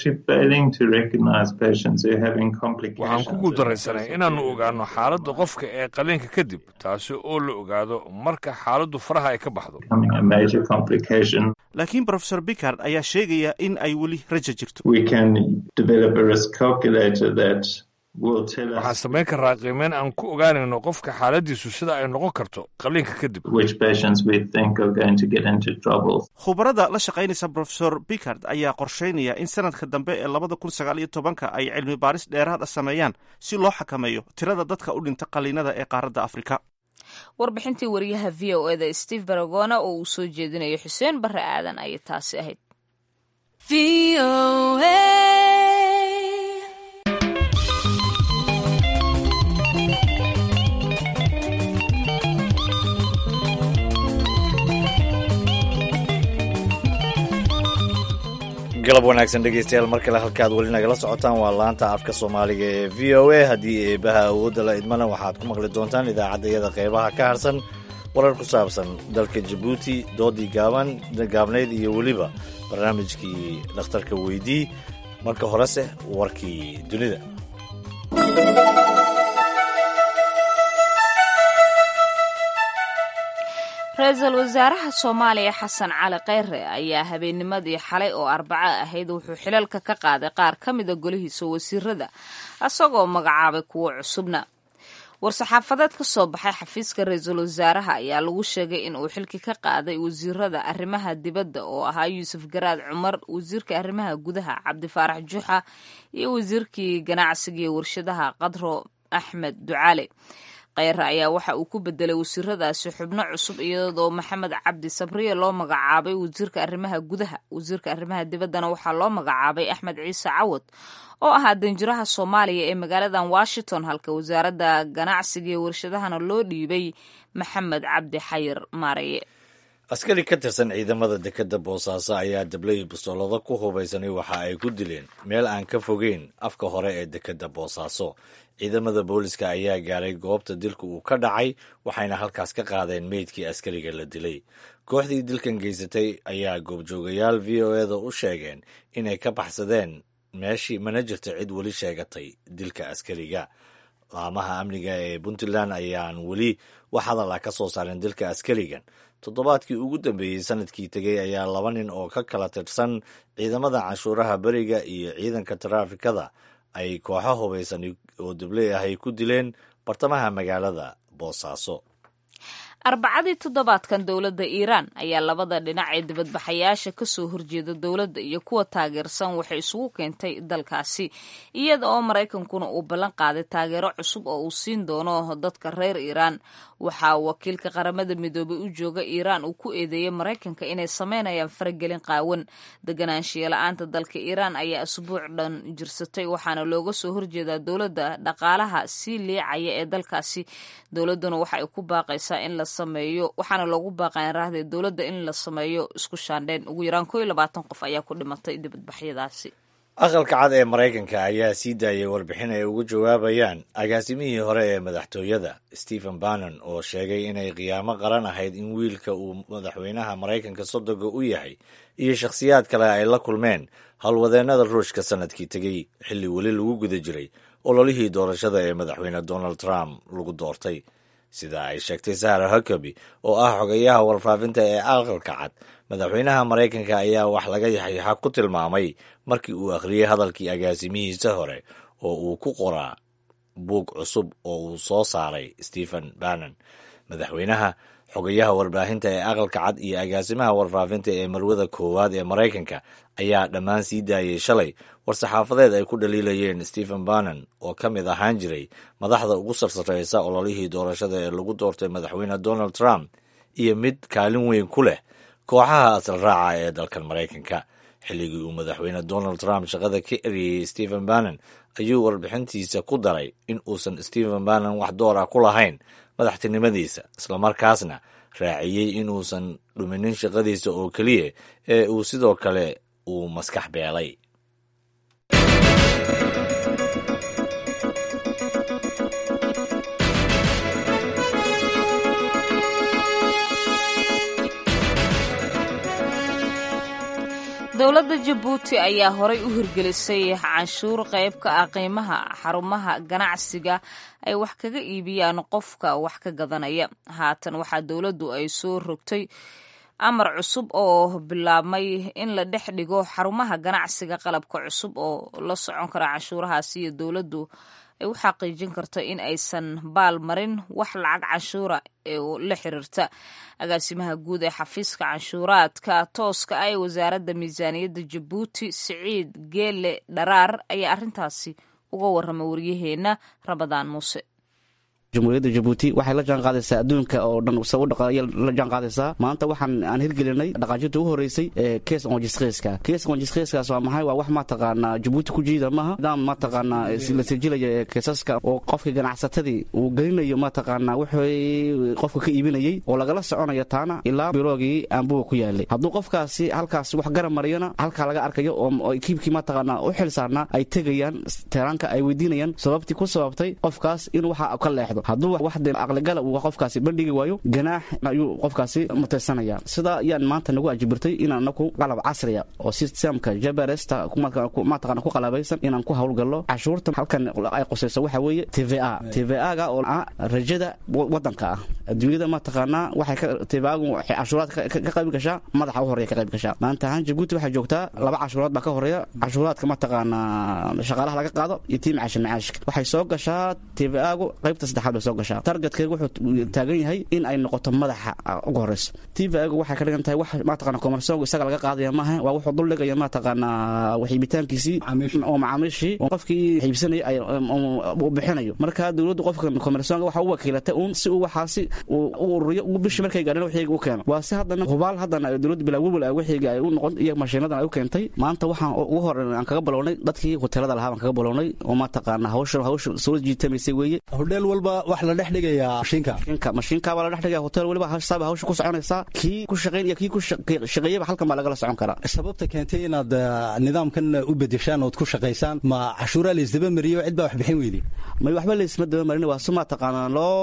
waxaan ku guuldaraysanay inaannu ogaano xaaladda qofka ee qaliinka kadib taasi oo la ogaado marka xaaladdu faraha ay ka baxdo laakiin profesor bicard ayaa sheegaya in ay weli raja jirto waxaan samayn karaa qiimeyn aan ku ogaanayno qofka xaaladiisu sida ay noqon karto qaliinka kadib khubarada la shaqaynaysa profesor bicard ayaa qorsheynaya in sanadka dambe ee labada kun sagaal iyo tobanka ay cilmi baaris dheeraad a sameeyaan si loo xakameeyo tirada dadka u dhinta qaliinada ee qaaradda afrika warbixintii wariyaha v o eda steve baragona oo uu soo jeedinayo xuseen bare aadan ayay taasi ahayd galab wanaagsan dhegeystayaal mar kale halkaad weli nagala socotaan waa laanta afka soomaaliga ee v o a haddii eebaha awoodda la idmana waxaad ku maqli doontaan idaacaddayada qeybaha ka harsan warar ku saabsan dalka jabuuti doodii gaaban gaabnayd iyo weliba barnaamijkii dhakhtarka weydii marka horese warkii dunida ra-iisul wasaaraha soomaaliya xasan cali kheyre ayaa habeennimadii xalay oo arbaco ahayd wuxuu xilalka ka qaaday qaar ka mida golihiisa wasiirada isagoo magacaabay kuwo cusubna war-saxaafadeed ka soo baxay xafiiska ra-iisul wasaaraha ayaa lagu sheegay in uu xilki ka qaaday wasiirada arrimaha dibadda oo ahaa yuusuf garaad cumar wasiirka arrimaha gudaha cabdifaarax juxa iyo wasiirkii ganacsiga iyo warshadaha qadro axmed ducaale kheyre ayaa waxa uu ku bedelay wasiiradaasi xubno cusub iyadoo maxamed cabdi sabriye loo magacaabay wasiirka arrimaha gudaha wasiirka arrimaha dibaddana waxaa loo magacaabay axmed ciise cawad oo ahaa danjiraha soomaaliya ee magaaladan washington halka wasaaradda ganacsiga iyo warshadahana loo dhiibay maxamed cabdi xayir maaraye askari ka tirsan ciidamada dekadda boosaaso ayaa dablay bustoolado ku hubaysanay waxa ay ku dileen meel aan ka fogeyn afka hore ee dekadda boosaaso ciidamada booliska ayaa gaaray goobta dilka uu ka dhacay waxayna halkaas ka qaadeen meydkii askariga la dilay kooxdii dilkan geysatay ayaa goobjoogayaal v o eda u sheegeen inay ka baxsadeen meeshii mana jirto cid weli sheegatay dilka askariga laamaha amniga ee puntland ayaan weli wax hadal ah ka soo saarin dilka askarigan toddobaadkii ugu dambeeyey sanadkii tegey ayaa laba nin oo ka kala tirsan ciidamada canshuuraha beriga iyo ciidanka taraafikada ay kooxo hubaysan oo dabley ah ay ku dileen bartamaha magaalada boosaaso arbacadii toddobaadkan dowladda iiraan ayaa labada dhinac ee dibadbaxayaasha kasoo horjeeda dowladda iyo kuwa taageersan waxay isugu keentay dalkaasi iyada oo maraykankuna uu ballan qaaday taageero cusub oo uu siin doono dadka reer iiraan waxaa wakiilka qaramada midoobay u jooga iiraan uu ku eedeeyey maraykanka inay sameynayaan faragelin qaawan deganaanshiya la-aanta dalka iiraan ayaa asbuuc dhan jirsatay waxaana looga soo horjeedaa dowladda dhaqaalaha sii liicaya ee dalkaasi dowladduna waxa ay ku baaqaysaa in la sameeyo waxaana loogu baaqayan raahday dowladda in la sameeyo isku shaandheyn ugu yaraan koo iyo labaatan qof ayaa ku dhimatay dibadbaxyadaasi aqalka cad ee maraykanka ayaa sii daayay warbixin ay uga jawaabayaan agaasimihii hore ee madaxtooyada stephen bannon oo sheegay inay qiyaamo qaran ahayd in wiilka uu madaxweynaha maraykanka sodoga u yahay iyo shakhsiyaad kale ay la kulmeen howlwadeennada ruushka sanadkii tegey xilli weli lagu guda jiray ololihii doorashada ee madaxweyne donald trump lagu doortay sida ay sheegtay sahra huckaby oo ah xogayaha warfaafinta ee aqalka cad madaxweynaha maraykanka ayaa wax laga yaxyaxa ku tilmaamay markii uu akhriyey hadalkii agaasimihiisa hore oo uu ku qoraa buug cusub oo uu soo saaray stephen bannon madaxweynaha xogayaha warbaahinta ee aqalka cad iyo agaasimaha warfaafinta ee marwada koowaad ee maraykanka ayaa dhammaan sii daayay shalay war-saxaafadeed ay ku dhaliilayeen stephen bannon oo ka mid ahaan jiray madaxda ugu sarsareysa ololihii doorashada ee lagu doortay madaxweyne donald trump iyo mid kaalin weyn ku leh kooxaha asal raaca ee dalkan maraykanka xilligii uu madaxweyne donald trump shaqada ka eriyey stephen bannon ayuu warbixintiisa ku daray in uusan stephen bannon wax door ah ku lahayn madaxtinimadiisa islamarkaasna raaciyey inuusan dhuminin shaqadiisa oo keliya ee uu sidoo kale uu maskax beelay dowladda jabuuti ayaa horay u hirgelisay canshuur qayb ka ah qiimaha xarumaha ganacsiga ay wax kaga iibiyaan qofka wax ka gadanaya haatan waxaa dowladdu ay soo rogtay amar cusub oo bilaabmay in la dhex dhigo xarumaha ganacsiga qalabka cusub oo la socon kara canshuurahaasi iyo dowladdu ay u xaqiijin karto in aysan baal marin wax lacag canshuura ee la xiriirta agaasimaha guud ee xafiiska canshuuraadka tooska ah ee wasaaradda miisaaniyadda jabuuti siciid geele dharaar ayaa arrintaasi uga warramay waryaheena ramadaan muuse jamhuuriyadda jabuuti waxay la jaan qaadaysaa adduunka oo dhan se u dhaqaaya la jaan qaadaysaa maanta waxaan aan hirgelinay dhaqaajinta ugu horreysay ee kees qonjisqeyska kees qonjisqeyskaas waa maxay waa wax mataqaanaa jabuuti ku jiida maaha nidaam mataqaanaa la sijilaya ee keesaska oo qofka ganacsatadii uu gelinayo mataqaanaa wixii qofka ka iibinayay oo lagala soconayo taana ilaa biroogii aanbuga ku yaalay hadduu qofkaasi halkaas wax garab mariyona halkaa laga arkayo oo kiibkii mataqaanaa u xil saarnaa ay tegayaan teeraanka ay weydiinayaan sababtii ku sababtay qofkaas inuu waxa ka leexdo hadduu wax de aqligala uu qofkaasi bandhigi waayo ganaax ayuu qofkaasi mutaysanaya sidaa ayaan maanta nagu ajibirtay inaan anaku qalab casriya oo sistemka jabaresta mataqana ku qalabaysan inaan ku howlgallo cashuurta halkan ay qusayso waxa weeye t v a t v a-ga oo ah rajada wadanka ah adduunyada mataqaanaa waxay tv-agu waxay cashuuraad ka qayb gashaa madaxa u horeya ka qayb gashaa maanta ahaan jabuuti waxay joogtaa laba cashuuraad baa ka horeeya cashuuraadka mataqaanaa shaqaalaha laga qaado iyo tii macaasha macaashka waxay soo gashaa t v a-gu qaybta saddexaad bay soo gashaa targetkeyga wuxuu taagan yahay in ay noqoto madaxa ugu horeyso t v a-gu waxay ka dhigan tahay wax mataqana komersoonga isaga laga qaadaya maaha waa wuxuu duldhigaya mataqaanaa waxiibitaankiisii oo macaamiishii oo qofkii xiibsanaya uu bixinayo marka dowladdu qofka komersoonga waxa u wakiilatay uun si uu waxaasi u ururiyo bishii markay gaadheen waxayga u keeno waa si haddana hubaal haddana dowladda bilaawawal ah waxayga ay u noqon iyo mashiinadan ay u keentay maanta waxaan ugu hore aan kaga balownay dadkii hoteelada lahaa baan kaga balownay oo mataqaana hawsha hawsha soo jiitamaysay weeye hodheel walba wax la dhex dhigayaa mashiinka mashiinka mashiinka baa la dhex dhigaya hotel waliba hasaaba hawsha ku soconaysaa kii ku shaqayn iyo kii ku shaqeeyaba halkan baa lagala socon karaa sababta keentay inaad nidaamkan u bedeshaan ood ku shaqaysaan ma cashuuraa laysdaba mariyo cid baa wax bixin weydi may waxba laysma daba marin waa si mataqaana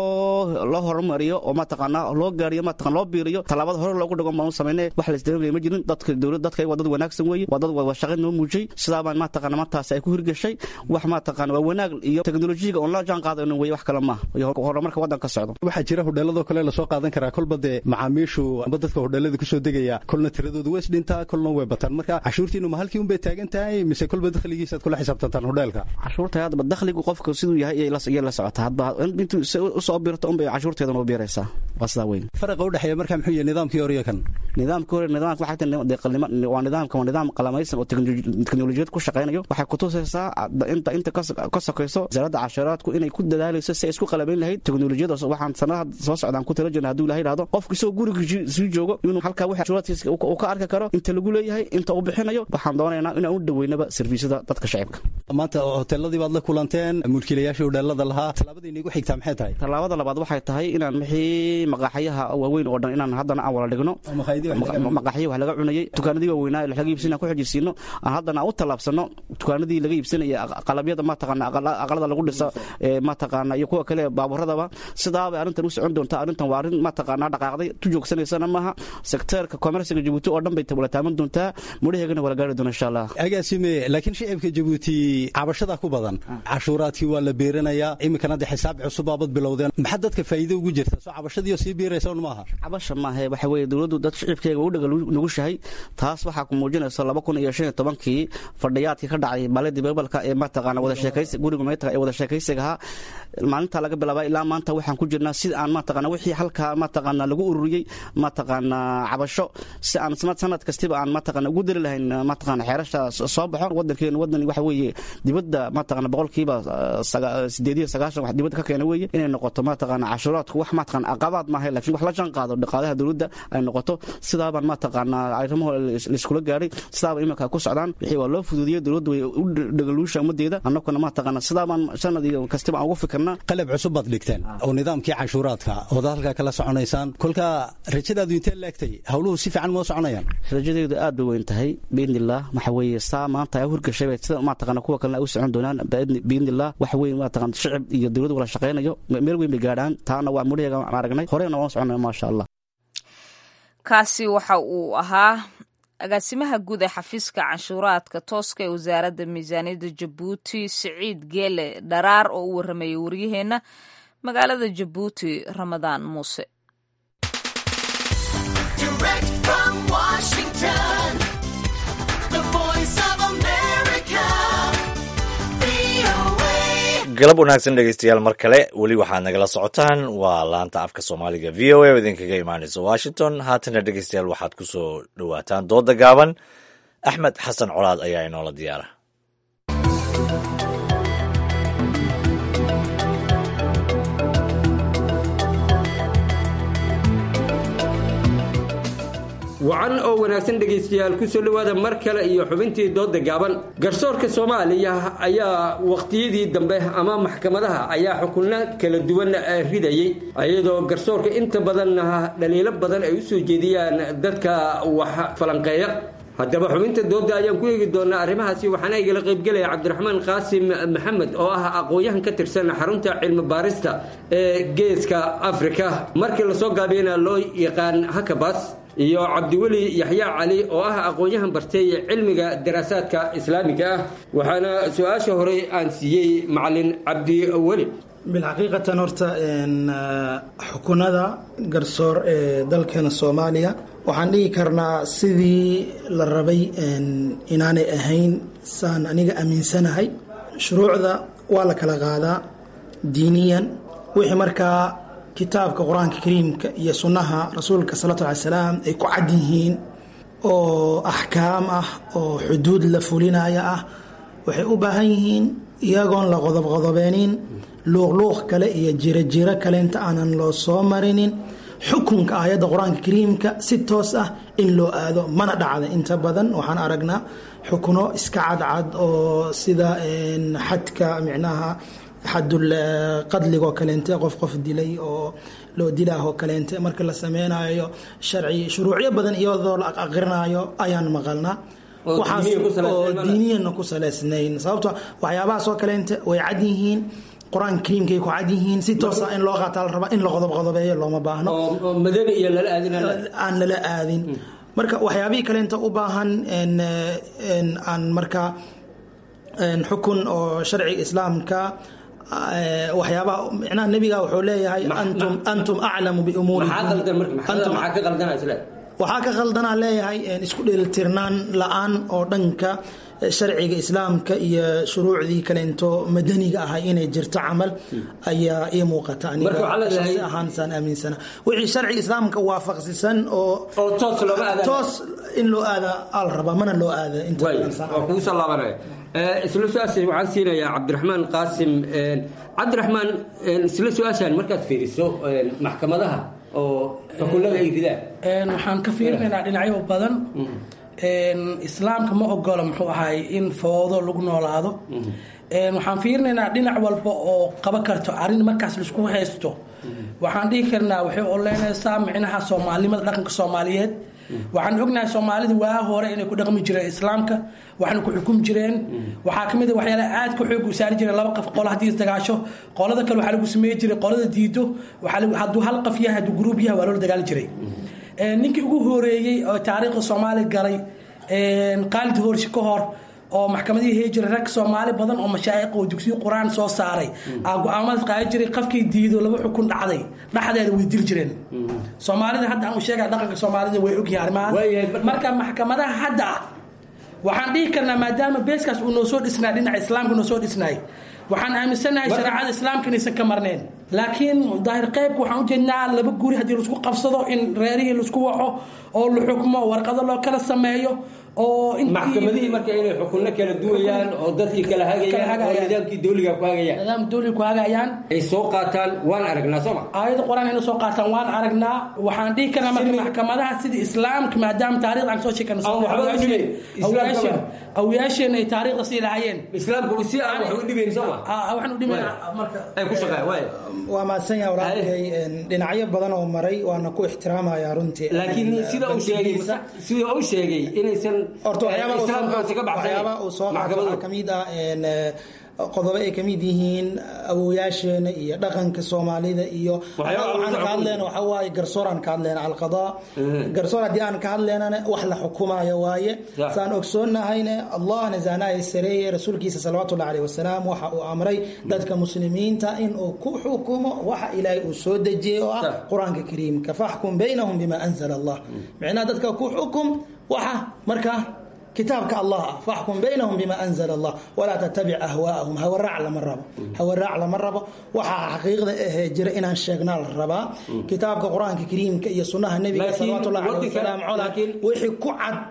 loo loo horumariyo oo mataqaana loo gaariyo mataqana loo biiriyo tallaabada hore loogu dhigo baan u samaynay wax laysdaba mariyo ma jirin dadka dowlad dadka waa dad wanaagsan weeye waa dad wada shaqayn noo muujiyey sidaa baan mataqaana martaas ay ku hirgashay wax mataqaana waa wanaag iyo teknolojiyaga oon la jaan qaadayno weye wax kale maaha iyo horumarka waddanka socdo waxaa jira hodheeladoo kale lasoo qaadan karaa kolba dee macaamiishu amba dadka hodheelada kusoo degaya kolna tiradoodu way isdhintaa kolna way bataan marka cashuurtiinu ma halkii unbay taagan tahay mise kolba dakhligiisaad kula xisaabtantaan hodheelka cashuurta hadba dakhligu qofka siduu yahay iyay la socota hadba intuu usoo birto unbay cashuurteedan u biiraysaa waa sidaa weyn faraqa udhexeeya marka muxuu yahay nidaamkii hore iyo kan nidaamkii hore nidaamka waxay tahay waa nidaamka waa nidaam qalamaysan oo teknolojiyad ku shaqaynayo waxay kutusaysaa inta inta ka sokayso wasaaradda cashuuraadku inay ku dadaalayso si ay isku qalabayn lahayd teknolojiyada waxaan sanadaha soo socdaan ku tala jirna hadduu ilaha yidhahdo qofku isagoo guriga sii joogo inuu halkaa wixii cashuuraadkiisa uu ka arki karo inta lagu leeyahay inta uu bixinayo waxaan doonaynaa inaan u dhaweynaba serviisyada dadka shacibka maanta hoteeladii baad la kulanteen mulkiilayaashii hodheelada lahaa tallaabada inigu xigtaa maxay tahay tallaabada labaad waxay tahay inaan wixii maqaaxyaha waaweyn oo dhan inaan haddana aan wala dhigno maqaaxyo wax laga cunayay dukaanadii waaweynaa laga iibsana ku xijisiino aan haddana aan u tallaabsano dukaanadii laga iibsanaya qalabyada mataqaana aqalada lagu dhisa mataqaana iyo kuwa kale baaburadaba sidaabay arrintan u socon doontaa arrintan waa arrin mataqaana dhaqaaqday tu joogsanaysana maaha sekteerka komersiga jabuuti oo dhan bay wala taaman doontaa mudhaheegana wala gaari doona insha allah agaasime laakiin shicibka jabuuti cabashada ku badan cashuuraadkii waa la beeranayaa iminkana de xisaab cusub baabad bilowdeen maxaa dadka faa'iido ugu jirta soo cabashadiiyo sii biiraysa un maaha cabasha maahe waxa weeye dowladdu dad shicibkeega u dhaga nugushahay taas waxaa ku muujinaysa laba kun iyo shan iyo tobankii fadhiyaadkii ka dhacay baaladi bebalka ee mataqaana wada sheekaysi guriga meetaga ee wada sheekaysigahaa maalinta laga bilaabaa ilaa maanta waxaan ku jirnaa si aan mataqaana wixii halkaa mataqaana lagu ururiyey mataqaana cabasho si aan sanad kastiba aan mataqaana ugu dari lahayn mataqaana xeerasha soo baxo wadankeenu wadan waxa weeye dibadda mataqaana boqolkiiba sideed iyo sagaashan wax dibadda ka keena weeye inay noqoto mataqaana cashuuraadku wax mataqaana aqabaad maaha laakiin wax la jaan qaado dhaqaalaha dowladda ay noqoto sidaabaan mataqaana arrimaha laiskula gaadhay sidaaba iminka ku socdaan wixii waa loo fududiyey dowladdu way u dhagaluusha ummadeeda annaguna mataqaana sidaabaan sanad iyo kastiba aan ugu fikirnaa qalab cusub baad dhigteen oo nidaamkii cashuuraadka ood halkaa kala soconaysaan kolka rajadaadu intee laegtay howluhu si fiican moo soconayaan rajadeedu aad bay weyn tahay biidnillaah waxa weeye saa maanta ay u hirgashay bay sida mataqaana kuwa kalena ay u socon doonaan biidnillaah waxa weeye mataqaana shicib iyo dowladdu wala shaqaynayo meel weyn bay gaadhaan taana waa mudhaheega aan aragnay horeyna waan soconaya maasha allah kaasi waxa uu ahaa agaasimaha guud ee xafiiska canshuuraadka tooska ee wasaaradda miisaaniyadda jabuuti siciid geele dharaar oo u warramayay waryaheenna magaalada jabuuti ramadaan muuse galab wanaagsan dhegeystayaal mar kale weli waxaad nagala socotaan waa laanta afka soomaaliga v o a oo idinkaga imaanaysa washington haatana dhegeystayaal waxaad ku soo dhowaataan dooda gaaban axmed xasan colaad ayaa inoola diyaara wacan oo wanaagsan dhegaystayaal kusoo dhowaada mar kale iyo xubintii dooda gaaban garsoorka soomaaliya ayaa waqtiyadii dambe ama maxkamadaha ayaa xukunno kala duwan ridayey iyadoo garsoorka inta badanna dhaliilo badan ay usoo jeediyaan dadka wax falanqeeya haddaba xubinta dooda ayaan ku eegi doonaa arrimahaasi waxaana igala qaybgelaya cabdiraxmaan qaasim maxamed oo ah aqoon-yahan ka tirsan xarunta cilmi baarista ee geeska afrika markii lasoo gaabiyana loo yaqaan hakabas iyo cabdiweli yaxya cali oo ah aqoon-yahan bartay cilmiga daraasaadka islaamiga ah waxaana su-aasha horey aan siiyey macalin cabdiweli bilxaqiiqatan horta xukunada garsoor ee dalkeena soomaaliya waxaan dhihi karnaa sidii la rabay inaanay ahayn saan aniga aaminsanahay shuruucda waa la kala qaadaa diiniyan wixii markaa kitaabka qur-aanka kariimka iyo sunnaha rasuulka salawatu alai salaam ay ku cad yihiin oo axkaam ah oo xuduud la fulinaya ah waxay u baahan yihiin iyagoon la qodobqodobeenin luuqluuq kale iyo jirojiro kale inta aanan loo soo marinin xukunka aayadda qur-aanka kariimka si toos ah in loo aado mana dhacda inta badan waxaan aragnaa xukuno iska cadcad oo sida xadka micnaha xadul qadligoo kaleente qof qof dilay oo loo dilaahoo kaleente marka la sameynayo sharci shuruucyo badan iyadoo la aqrinayo ayaan maqalnaa waxaas oo diiniyana ku saleysnayn sababto waxyaabahaasoo kaleente way cad yihiin qur-aanka kariimkay ku cad yihiin si toosa in loo qaataa la rabaa in la qodob-qodobeeyo looma baahno aan lala aadin marka waxyaabihii kaleenta u baahan aan marka xukun oo sharciga islaamka waxyaabaha micnaha nebiga wuxuu leeyahay antum antum aclamu biumuuriwaxaa ka qaldanaa leeyahay isku dheelitirnaan la-aan oo dhanka sharciga islaamka iyo shuruucdii kaleento madaniga ahay inay jirto camal ayaa ii muuqata anigaasi ahaan saan aaminsana wixii sharciga islaamka waafaqsisan oo toos in loo aada al rabaa mana loo aada kugu soo laabanaya isla su-aasha waxaan siinayaa cabdiraxmaan qaasim cabdiraxmaan isla su-aashaan markaad fiiriso maxkamadaha oo xukunada ay ridaan waxaan ka fiirinaynaa dhinacyo badan islaamka ma ogolo muxuu ahaay in foodo lagu noolaado waxaan fiirinaynaa dhinac walba oo qaban karto arrin markaas laisku haysto waxaan dhihi karnaa waxay oleynaysaa micnaha soomaalinimada dhaqanka soomaaliyeed waxaan ognahay soomaalida waa hore inay ku dhaqmi jireen islaamka waxna ku xukumi jireen waxaa kamid a waxyaala aad ka xoog usaari jireen laba qof qolo haddii isdagaasho qolada kale waxaa lagu sameey jiray qolada diido hadduu hal qof yahay hadduu gruub yahay waa loola dagaali jiray ninkii ugu horeeyey oo taariikhda soomaaliya galay qaalid hoorshi ka hor oo maxkamadihii hee jiray rag soomaali badan oo mashaa'iq oo dugsiyo qur-aan soo saaray aa go-aamadaas qaadi jiray qofkii diido laba xukun dhacday dhexdeeda way dili jireen soomaalida hadda aan u sheegaya dhaqanka soomaalida way ogyahay arrimahaas marka maxkamadaha hadda waxaan dhihi karnaa maadaama beeskaas uu noo soo dhisnay dhinaca islaamka noo soo dhisnay waxaan aaminsanahay shareecada islaamka inaysan ka marneen laakiin daahir qaybka waxaan ujeednaa laba guri haddii laisku qabsado in reerihii laisku waco oo la xukmo warqado loo kala sameeyo oo maxkamadihii marka inay xukunno kala duwayaan oo dadkii kala hagayaan oo nidaamkii dawliga ku hagayaan nidaam dawliga ku hagayaan ay soo qaataan waan aragnaa sooma aayada qur-aan inay soo qaataan waan aragnaa waxaan dhihi karnaa marka maxkamadaha sidii islaamka maadaama taarikhda aan soo sheekana awyaasheen ay taariikhda sii lahayeen islaamku si aan wax u dhibayn sooma waxaan u dhibayn marka ay ku shaqeeyaan waay waa mahadsan yahay walaalkay dhinacyo badan oo maray waana ku ixtiraamaya runtii laakiin sida uu sheegay sida uu sheegay inaysan horta waxyaaba uu soo qaato waxaa kamid ah qodobo ay kamid yihiin awoyaasheena iyo dhaqanka soomaalida iyo waxaan ka hadleyna waxa waaye garsooraan ka hadleyna alqadaa garsoor haddii aan ka hadleynana wax la xukumayo waaye saan ogsoonnahayne allahna zaanaaya sareeye rasuulkiisa salawatullahi alayhi wasalaam waxa uu amray dadka muslimiinta in uu ku xukumo waxa ilaahay uu soo dejiyey oo ah qur-aanka kariimka faxkum baynahum bima anzala allah micnaha dadka ku xukum waxa markaa kitaabka allah ah faxkum baynahum bima anzala allah walaa tattabic ahwaa'ahum hawaraac lama rabo hawaraac lama rabo waxaa xaqiiqda ahee jira inaan sheegnaa la rabaa kitaabka qur-aanka kariimka iyo sunnaha nebiga salawatullahi alayhi wasalam cola wixii ku cad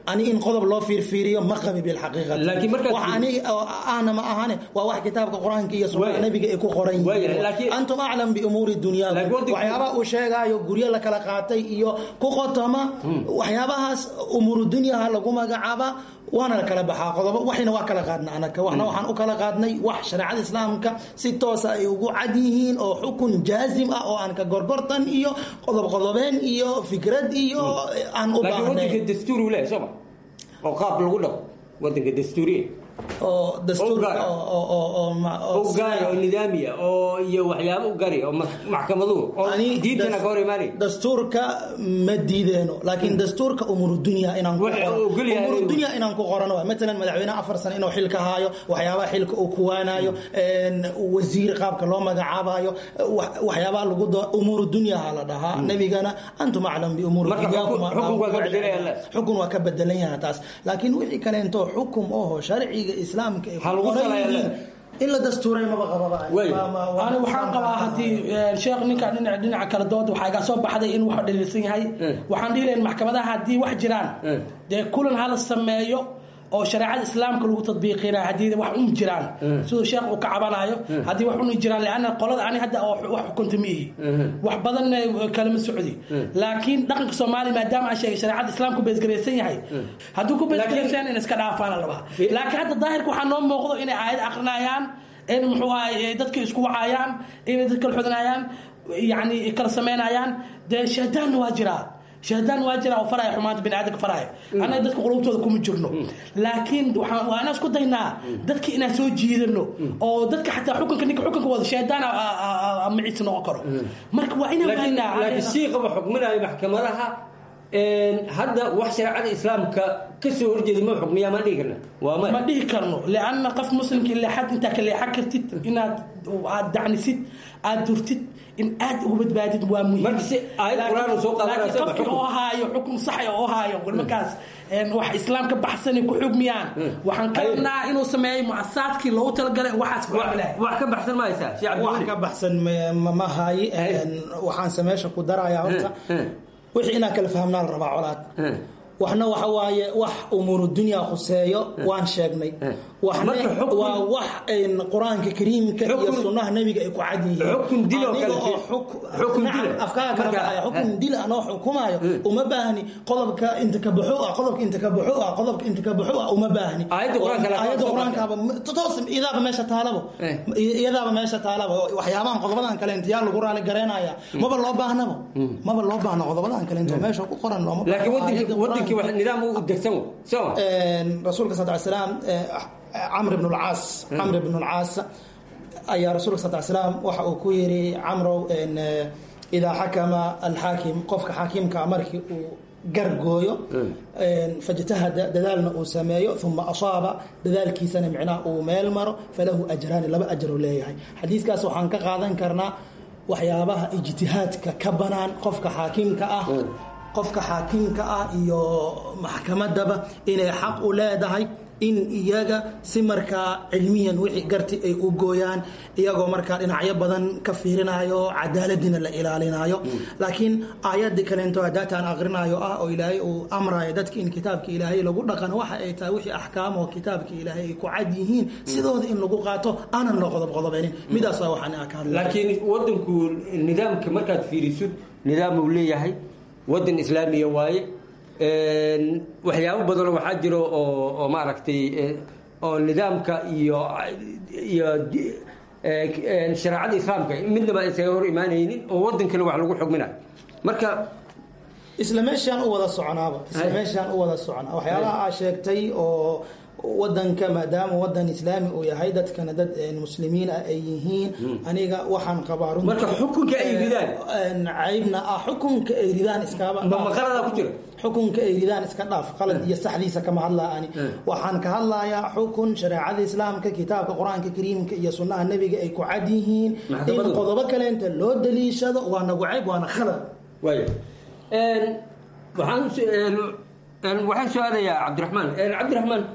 ani in qodob loo fiirfiiriyo ma qabi bilxaqiiqati Laakiin markaad- wax ani oo ahna ma ahane waa wax kitaabka qur-aanka iyo sunnaha nabiga ay ku qoran yihiin antum aclam biumuuri dunyaakum waxyaabaha uu sheegaayo guryo la kala qaatay iyo ku qotoma waxyaabahaas umuuru dunyaha lagu magacaaba waana la kala baxaa qodobo waxayna waa kala qaadna anaka waxna waxaan u kala qaadnay wax shareecada islaamka si toosa ay ugu cad yihiin oo xukun jaazim ah oo aan ka gorgortan iyo qodob qodobeen iyo fikrad iyo aan u laakiin baahnay wadanka dastuur uu leeyahay sooma oo qaab lagu dhaqo wadanka dastuuriya oo dastuurka oo- oo- oo- oo ma- oo u gaari oo nidaamiya oo iyo waxyaabo u gaari oo ma- maxkamaduhu oo diintana ka hor imaanay dastuurka ma diideeno laakiin dastuurka umuru dunya inaan ku Waxa qorano uu ogol yahay umuru inuu- dunya inaan ku qorano waay matalan madaxweynaha afar sano inuu xilka haayo waxyaabaha xilka uu kuwaanayo een, wasiir qaabka loo magacaabayo wax- waxyaabaha lagu do umuru dunyaha la dhahaa nabigana antum aclam biumuuri Marka dunyaakum xukun- xukun waa ka bedelan yahay Allah. xukun waa ka bedelan yahay taas laakiin wixii kaleento xukum oho sharciga islaamka ay ku lagu qoran salayaa yihiin in la dastuuray maba qababa ani waxaan qabaa haddii eh, sheekh ninka dhinaca dhinaca kala dooda waxaa iga soo baxday in wax dhaliilsan yahay waxaan dhihi lahayn maxkamadaha haddii wax jiraan dee kulan hala sameeyo oo shareecada islaamka lagu tadbiiqinaya haddii wax un jiraan siduu sheekh uu ka cabanayo haddii wax un jiraan leanna qolada ani hadda oo wax xukunta ma ihi wax badanna kalama socdi laakiin dhaqanka soomaaliya maadaama aan sheegay shareecada islaamku beesgaraysan yahay hadduu ku beesgaraysan in iska dhaafaana labaa laakiin hadda daahirka waxaa noo muuqdo inay aayad akrinayaan in muxuu ahay dadka isku wacayaan inay dadka kala xodinayaan yani kala samaynayaan dee shahdaanna waa jiraa shahdaan waa jiraa oo faraya xumaanta bini aadamka faraya annaga dadka qulubtooda kuma jirno laakiin waxaan waa inaan isku daynaa dadka inaan soo jiidano oo dadka xataa xukunka ninka xukunka wada shahdaan maciisa noqon karo marka waa inaan laakiin waanaa laakiin siiqaba xukminayo maxkamadaha een, hadda wax shareecada islaamka ka soo horjeeda ma xukmiyaa maan dhihi karna waa ma dhihi karno lianna qof muslimka leexad intaa ka leexan kartid inaad aad dacnisid aad durtid in aad uga badbaadid waa muhiim aayad qur'aan uu soo qaadanaya laakiin sama qofkii xukun. oo haayo xukun sax oo haayo markaas een, wax islaam ka baxsan ku xugmiyaan waxaan ka rabnaa inuu sameeyo muasaadkii loogu talagalay waxaas ku camilahay wax ka baxsan ma haysaa wax ka baxsan ma- ma- ma hayi een, waxaanse meesha ku darayaa horta wixii inaan kala fahmnaa la rabaa colaad waxna waxa waaye wax umuuru dunya khuseeyo waan sheegnay waxna waa wax een, qur-aanka kariimka iyo sunnaha nabiga ay ku cad yihiin xukun dil oo kale Aniga oo fi- xuk- xukun nacam, dil. afkaaga kala Marka- baxaya xukun dil anoo xukumayo uma baahni qodobka inta ka baxo ah qodobka inta ka baxo ah qodobka inta ka baxo ah uma baahni Aayadda qur-aanka la- aayadda qur-aankaaba toos iyadaaba meesha taalabo iyadaaba meesha taalaba waxyaabahan qodobadan kale inta yaa lagu raali garaynaya maba loo baahnabo maba loo baahno qodobadan kale inta meesha ku qoran looma laakiin baahno. wadankii Aayadda wadankii wax nidaam u degsan wo soma Een, rasuulka sal slaam camr ibn lcaas camr ibn lcaas ayaa rasuulka sal slaam waxa uu ku yiri camrow een, eh, idaa xakama alxaakim qofka xaakiimka markii uu gargooyo een, fajtahada dadaalna uu sameeyo uma asaaba dadaalkiisana micnaha uu meel maro falahu ajraani laba ajaruu leeyahay xadiiskaas waxaan ka qaadan karnaa waxyaabaha ijtihaadka ka banaan qofka xaakiimka ah qofka xaakimka ah iyo maxkamadaba inay xaq u leedahay in iyaga si markaa cilmiyan wixii garti ay u gooyaan iyagoo markaa dhinacyo badan ka fiirinayo cadaaladina la ilaalinayo laakiin aayadii kaleento hadaata aan aqrinayo ah oo ilaahay uu amrayo dadka in kitaabka ilaahay lagu dhaqano waxa ay tahay wixii axkaam oo kitaabka ilaahay ay ku cad yihiin sidooda in lagu qaato aanan la qodob qodobeynin midaas waa waxaan ka hadlay laakiin wadanku nidaamka markaad fiirisid nidaam uu leeyahay wadan islaamiya waaye Een, waxyaabo badanoo waxaa jiro oo oo maaragtay eh, oo nidaamka iyo iyo di- eh, een, shareecada islaamka midnaba isaga hor imaanaynin oo wadan kale wax lagu xugminayo marka isla meeshaan u wada soconaaba isla meeshaan u wada soconaa waxyaabaha aa sheegtay oo wadanka maadaama wadan islaami uu yahay dadkana dad een, muslimiin ah ay yihiin aniga waxaan qabaa runtii- Marka xukunka ay ridaan? Een, caybna ah xukunka ay ridaan iskaaba Ma- ma qalada ku jira? xukunka ay ridaan iska dhaaf qalad iyo saxdiisa kama hadlaa ani waxaan ka hadlayaa xukun shareecada islaamka kitaabka qur-aanka kariimka iyo sunnaha nebiga ay ku cad yihiin in Maxkamadu. qodobo kaleenta loo daliishado waa nagu cayb waana khalad waaya Een, waxaan su- een, een, waxaan su-aalayaa cabdiraxmaan Een, cabdiraxmaan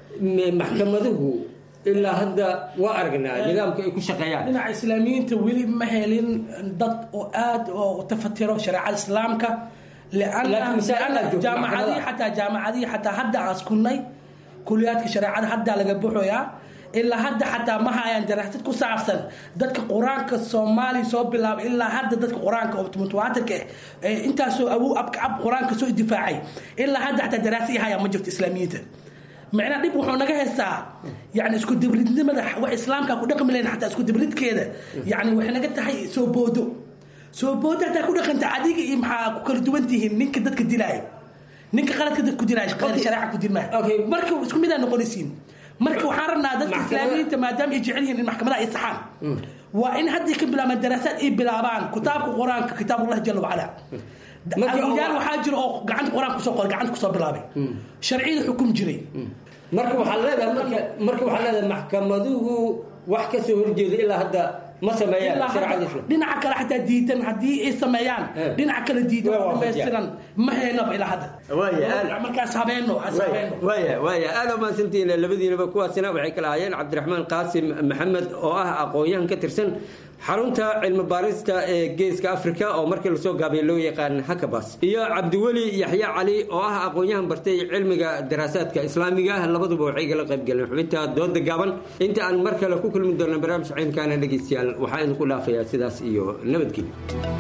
m- maxkamaduhu ilaa hadda waa aragnaa nidaamka ay ku shaqeeyaan dhinaca islaamiyiinta weli ma helin dad oo aad oo tafatiro shareecada islaamka jaamacadii xataa jaamacadii xataa hadda aan iskunay kuliyaadka shareecada haddaa laga buxoyaa ilaa hadda xataa ma hayaan daraasad ku saabsan dadka qur-aanka soomaaliya soo bilaabay ilaa hadda dadka qur-aanka oo mutawaatirka eh intaasoo awow abka ab qur-aanka soo difaacay ilaa hadda xataa daraasa i hayaan ma jirto islaamiyiinta macnaa dhib wuxuu naga haystaa yani isku dibridnimada wax islaamka ku dhaqmi lahayn xataa isku dibridkeeda yani waxay naga tahay soo boodo soo boodo hataa ku dhaqanta adiga iyo maxaa ku kala duwan tihiin ninka dadka dilaayo ninka qaladka dadka ku dilaayo shareeca ku dilmaayo marka isku mid aa noqonaysiin marka waxaan rabnaa dadka islaamiyiinta maadaama ay jecel yihiin in maxkamadaha ay saxaan waa in haddii ka bilaabaan daraasaad ay bilaabaan kitaabka qur-aanka kitaabullahi jala wacala agoyaal waxaa jira oo gacanta qur-aanka kusoo qoray gacanta kusoo bilaabay sharciyada xukum jiray marka waxaa leedahay marka waxaa leedahay maxkamaduhu wax ka soo horjeeda ilaa hadda ma sameeyaan shareecada islam dhinaca kale xataa diidan haddii ay sameeyaan dhinaca kale diidan oo dhamaystiran ma heynaba ilaa hadda markaas habeeno habeeno waaya waaya aada umahadsantihiin labadiinaba kuwaasina waxay kala ahaayeen cabdiraxmaan qaasim maxamed oo ah aqoon-yahan ka tirsan xarunta cilmi baarista ee geeska africa oo markii lasoo gaabay loo yaqaan hakabas iyo cabdiweli yaxya cali oo ah aqoon-yahan bartay cilmiga daraasaadka islaamiga labaduba waxay kala qayb galeen xubinta dooda gaaban inta aan mar kale ku kulmi doona barnaamij ciinkaana dhegeystayaal waxaa idinku dhaafayaa sidaas iyo nabadgelyo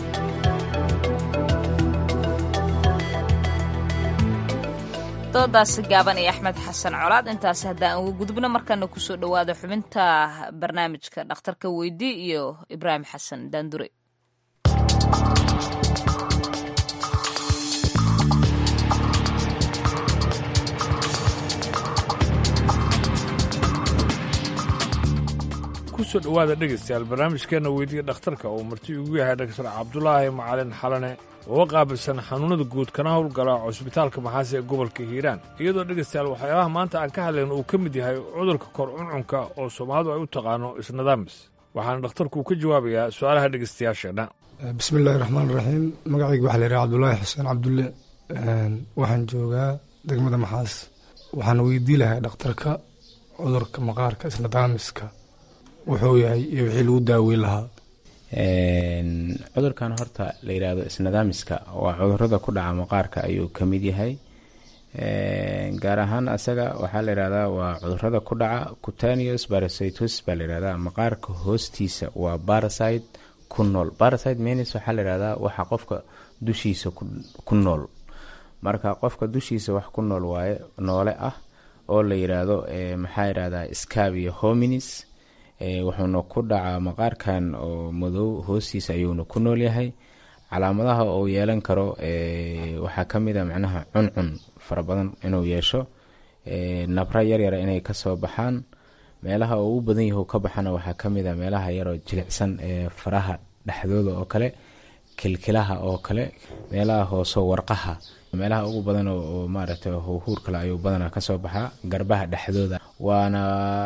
doodaasi gaaban iyo axmed xasan colaad intaasi haddaan uga gudubno markana kusoo dhowaada xubinta barnaamijka dhakhtarka weydii iyo ibraahim xasan daandure kusoo dhowaada dhegaystayaal barnaamijkeenna weydiya dhakhtarka uu marti ugu yahay dhaktar cabdulaahi macalin xalane oo qaabilsan xanuunada guud kana howlgala cusbitaalka maxaase ee gobolka hiiraan iyadoo dhegaystayaal waxyaabaha maanta aan ka hadlayno uu ka mid yahay cudurka kor cuncunka oo soomaalidu ay u taqaano isnadaamis waxaana dhakhtarku ka jawaabayaa su-aalaha dhegaystayaasheenna bismi illaahi raxmaan raxiim magacayga waxaa la yidhaha cabdulaahi xuseen cabdulle waxaan joogaa degmada maxaas waxaan weydii lahay dhakhtarka cudurka maqaarka isnadaamiska wuxuu yahay iyo wixii lagu daaweyn lahaa cudurkan horta la yidhaahdo isnadaamiska waa cudurada ku dhaca maqaarka ayuu ka mid yahay gaar ahaan asaga waxaa la yidhahdaa waa cudurada ku dhaca cutaneous parasitos baa la yidhahdaa maqaarka hoostiisa waa parasite ku nool parasite menis waxaa la yidhahdaa waxa qofka dushiisa ku nool marka qofka dushiisa wax ku nool waaye noole ah oo la yidhaahdo maxaa yidhahdaa scabia hominis wuxuuna ku dhacaa maqaarkan oo madow hoostiisa ayuuna ku nool yahay calaamadaha uu yeelan karo waxaa ka mid a macnaha cuncun fara badan inuu yeesho nabra yaryara inay kasoo baxaan meelaha uu u badan yahu ka baxana waxaa ka mid a meelaha yaroo jilicsan ee faraha dhexdooda oo kale kilkilaha oo kale meelaha hoose warqaha meelaha ugu badan oo maaragtay huhuur kale ayuu badanaa kasoo baxaa garbaha dhexdooda waana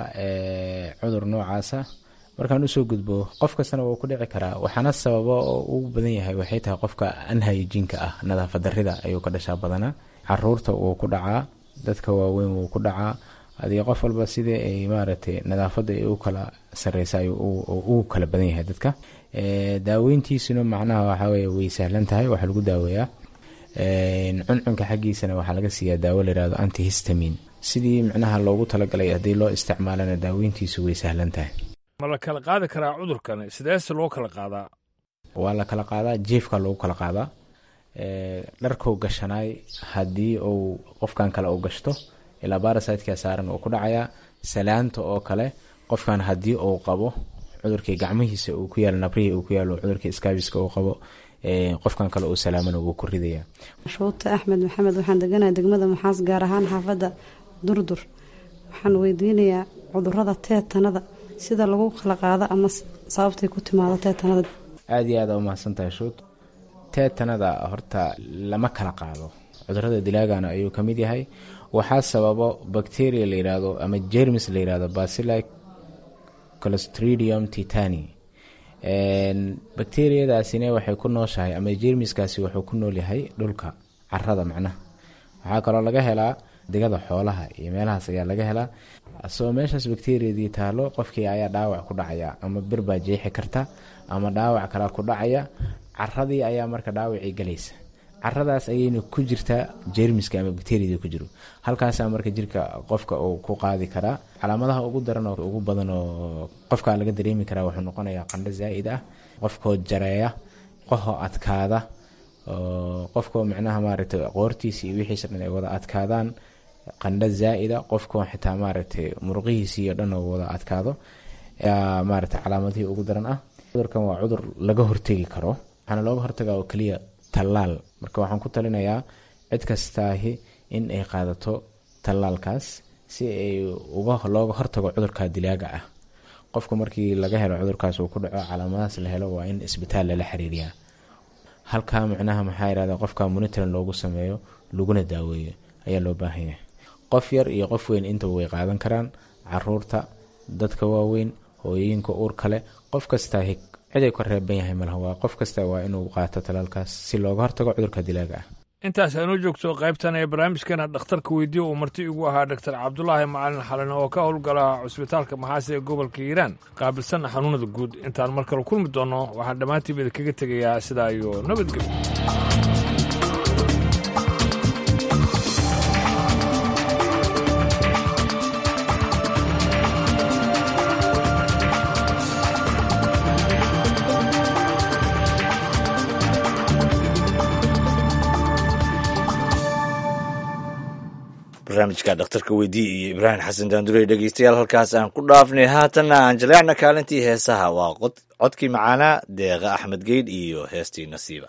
cudur noocaasa markaan usoo gudbo qof kastana wuu ku dhici karaa waxaana sababa oo ugu badan yahay waxay tahay qofka anhayjiinka ah nadaafad darida ayuu ka dhashaa badanaa caruurta wuu ku dhacaa dadka waaweyn wuu ku dhacaa adiga qof walba sidii ay maaragtay nadaafadda ay u kala sareysa ayuu ugu kala badan yahay dadka daaweyntiisuna macnaha waxaweye way sahlan tahay waxaa lagu daaweeyaa cuncunka xaggiisana waxaa laga siiyaa daawo layihahdo antihistamin sidii micnaha loogu talagalay haddii loo isticmaalana daaweyntiisu way sahlan tahay ma la kala qaadi karaa cudurkan sideese loo kala qaadaa waa la kala qaadaa jiefka loogu kala qaadaa dharkuu gashanaay haddii uu qofkan kale uu gashto ilaa barasiteka saaran uu ku dhacayaa salaanta oo kale qofkan haddii uu qabo cudurkii gacmihiisa uu ku yaalo nabrihii uu ku yaalo cudurkii skaabiska uu qabo qofkan kale uu salaamana wuu ku ridaya shuute axmed maxamed waxaan deganahay degmada maxaas gaar ahaan xaafadda durdur waxaan weydiinayaa cudurada teetanada sida lagu kala qaado ama sababtay ku timaado teetanada aada iyo aada umahadsantahay shuut teetanada horta lama kala qaado cudurada dilaagana ayuu ka mid yahay waxaa sababo bacteria la yidhaahdo ama jermis la yidhahdo bacilli clostridium titani bakteriyadaasina waxay ku nooshahay ama jermiskaasi wuxuu ku nool yahay dhulka carada macnaha waxaa kaloo laga helaa digada xoolaha iyo meelahaas ayaa laga helaa asoo meeshaas bakteriyadii taalo qofkii ayaa dhaawac ku dhacaya ama bir baa jeexi karta ama dhaawac kalaa ku dhacaya caradii ayaa marka dhaawacii galaysa caradaas ayayna ku jirtaa jermiska ama bacteriada ku jiro halkaasaa marka jirka qofka uu ku qaadi karaa calaamadaha ugu daran oo ugu badan oo qofka laga dareemi karaa wuxuu noqonayaa qandho zaa'id ah qofkoo jareeya qohoo adkaada qofkoo micnaha maaragtay qoortiisa iyo wixiisa dhan ay wada adkaadaan qandho zaa'ida qofkoo xitaa maaragtay muruqihiisa iyo dhan oo wada adkaado ayaa maaragtay calaamadihii ugu daran ah cudurkan waa cudur laga hortegi karo waxaana looga hortagaa oo keliya tallaal marka waxaan ku talinayaa cid kastaahi in ay qaadato tallaalkaas si ay uga looga hortago cudurka dilaaga ah qofka markii laga helo cudurkaas uu ku dhaco calaamadahaas la helo waa in isbitaal lala xiriiriyaa halkaa micnaha maxaa yirahda qofka monitorin loogu sameeyo laguna daaweeyo ayaa loo baahan yahay qof yar iyo qof weyn intaba way qaadan karaan caruurta dadka waaweyn hooyooyinka uur kale qof kastaa ciday ka reeban yahay malaha waa qof kasta waa inuu qaato talaalkaas si looga hortago cudurka dilaaga ah intaas aynoo joogto qaybtan ee barnaamijkeena dhakhtarka weydiiyo uu marti igu ahaa doctor cabdulaahi macalin xalane oo ka howlgala cusbitaalka maxaase ee gobolka hiiraan qaabilsan xanuunada guud intaan mar kale kulmi doonno waxaan dhammaantiiba idinkaga tegayaa sidaa iyo nabadgelyo barnaamijka dhakhtarka weydii iyo ibraahim xasan daandurey dhegeystayaal halkaas aan ku dhaafnay haatanna aan jaleecna kaalintii heesaha waa codkii macaanaa deeqa axmed geydh iyo heestii nasiiba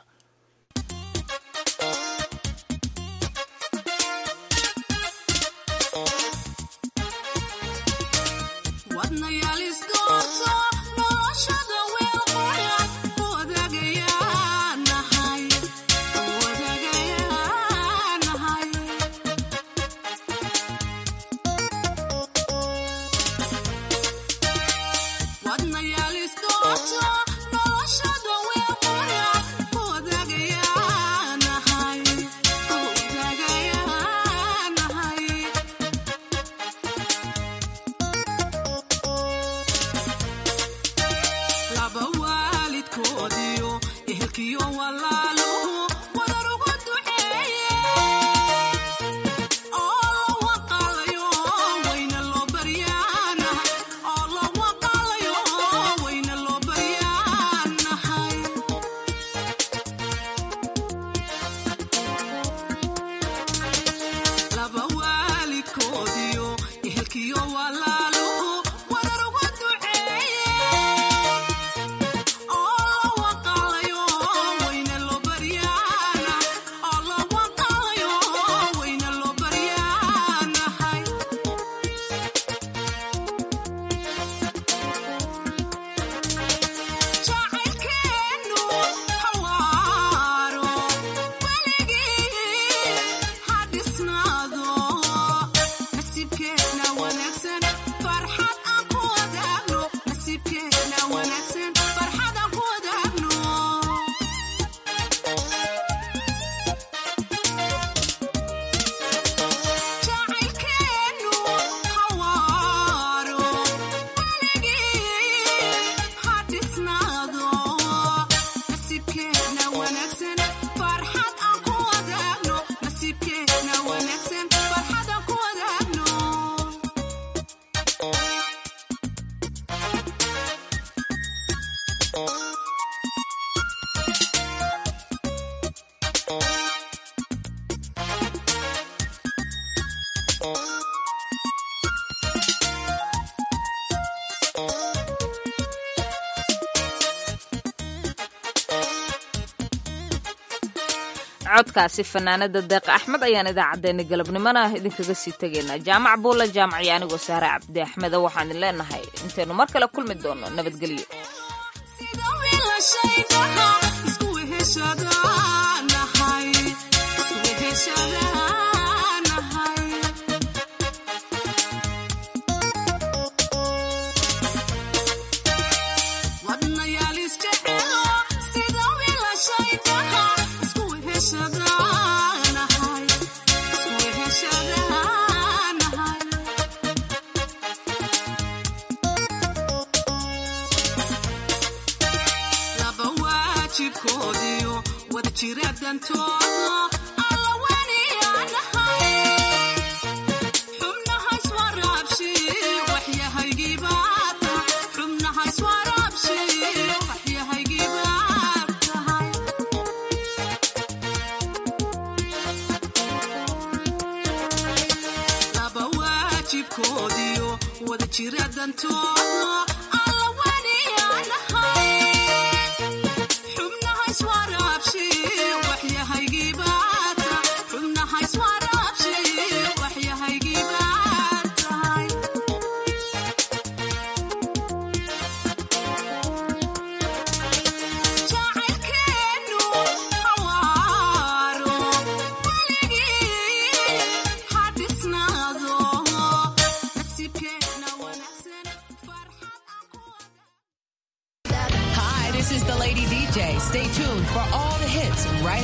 codkaasi fanaanada deeqa axmed ayaan idaacaddeenna galabnimona idinkaga sii tegaynaa jaamac buulla jaamaciyo anigoo saare cabdi axmeda waxaan idin leenahay intaynu mar kale kulmi doono nabadgelyo jibkoodiyo wada jire Hi, this is the Lady DJ. Stay tuned for all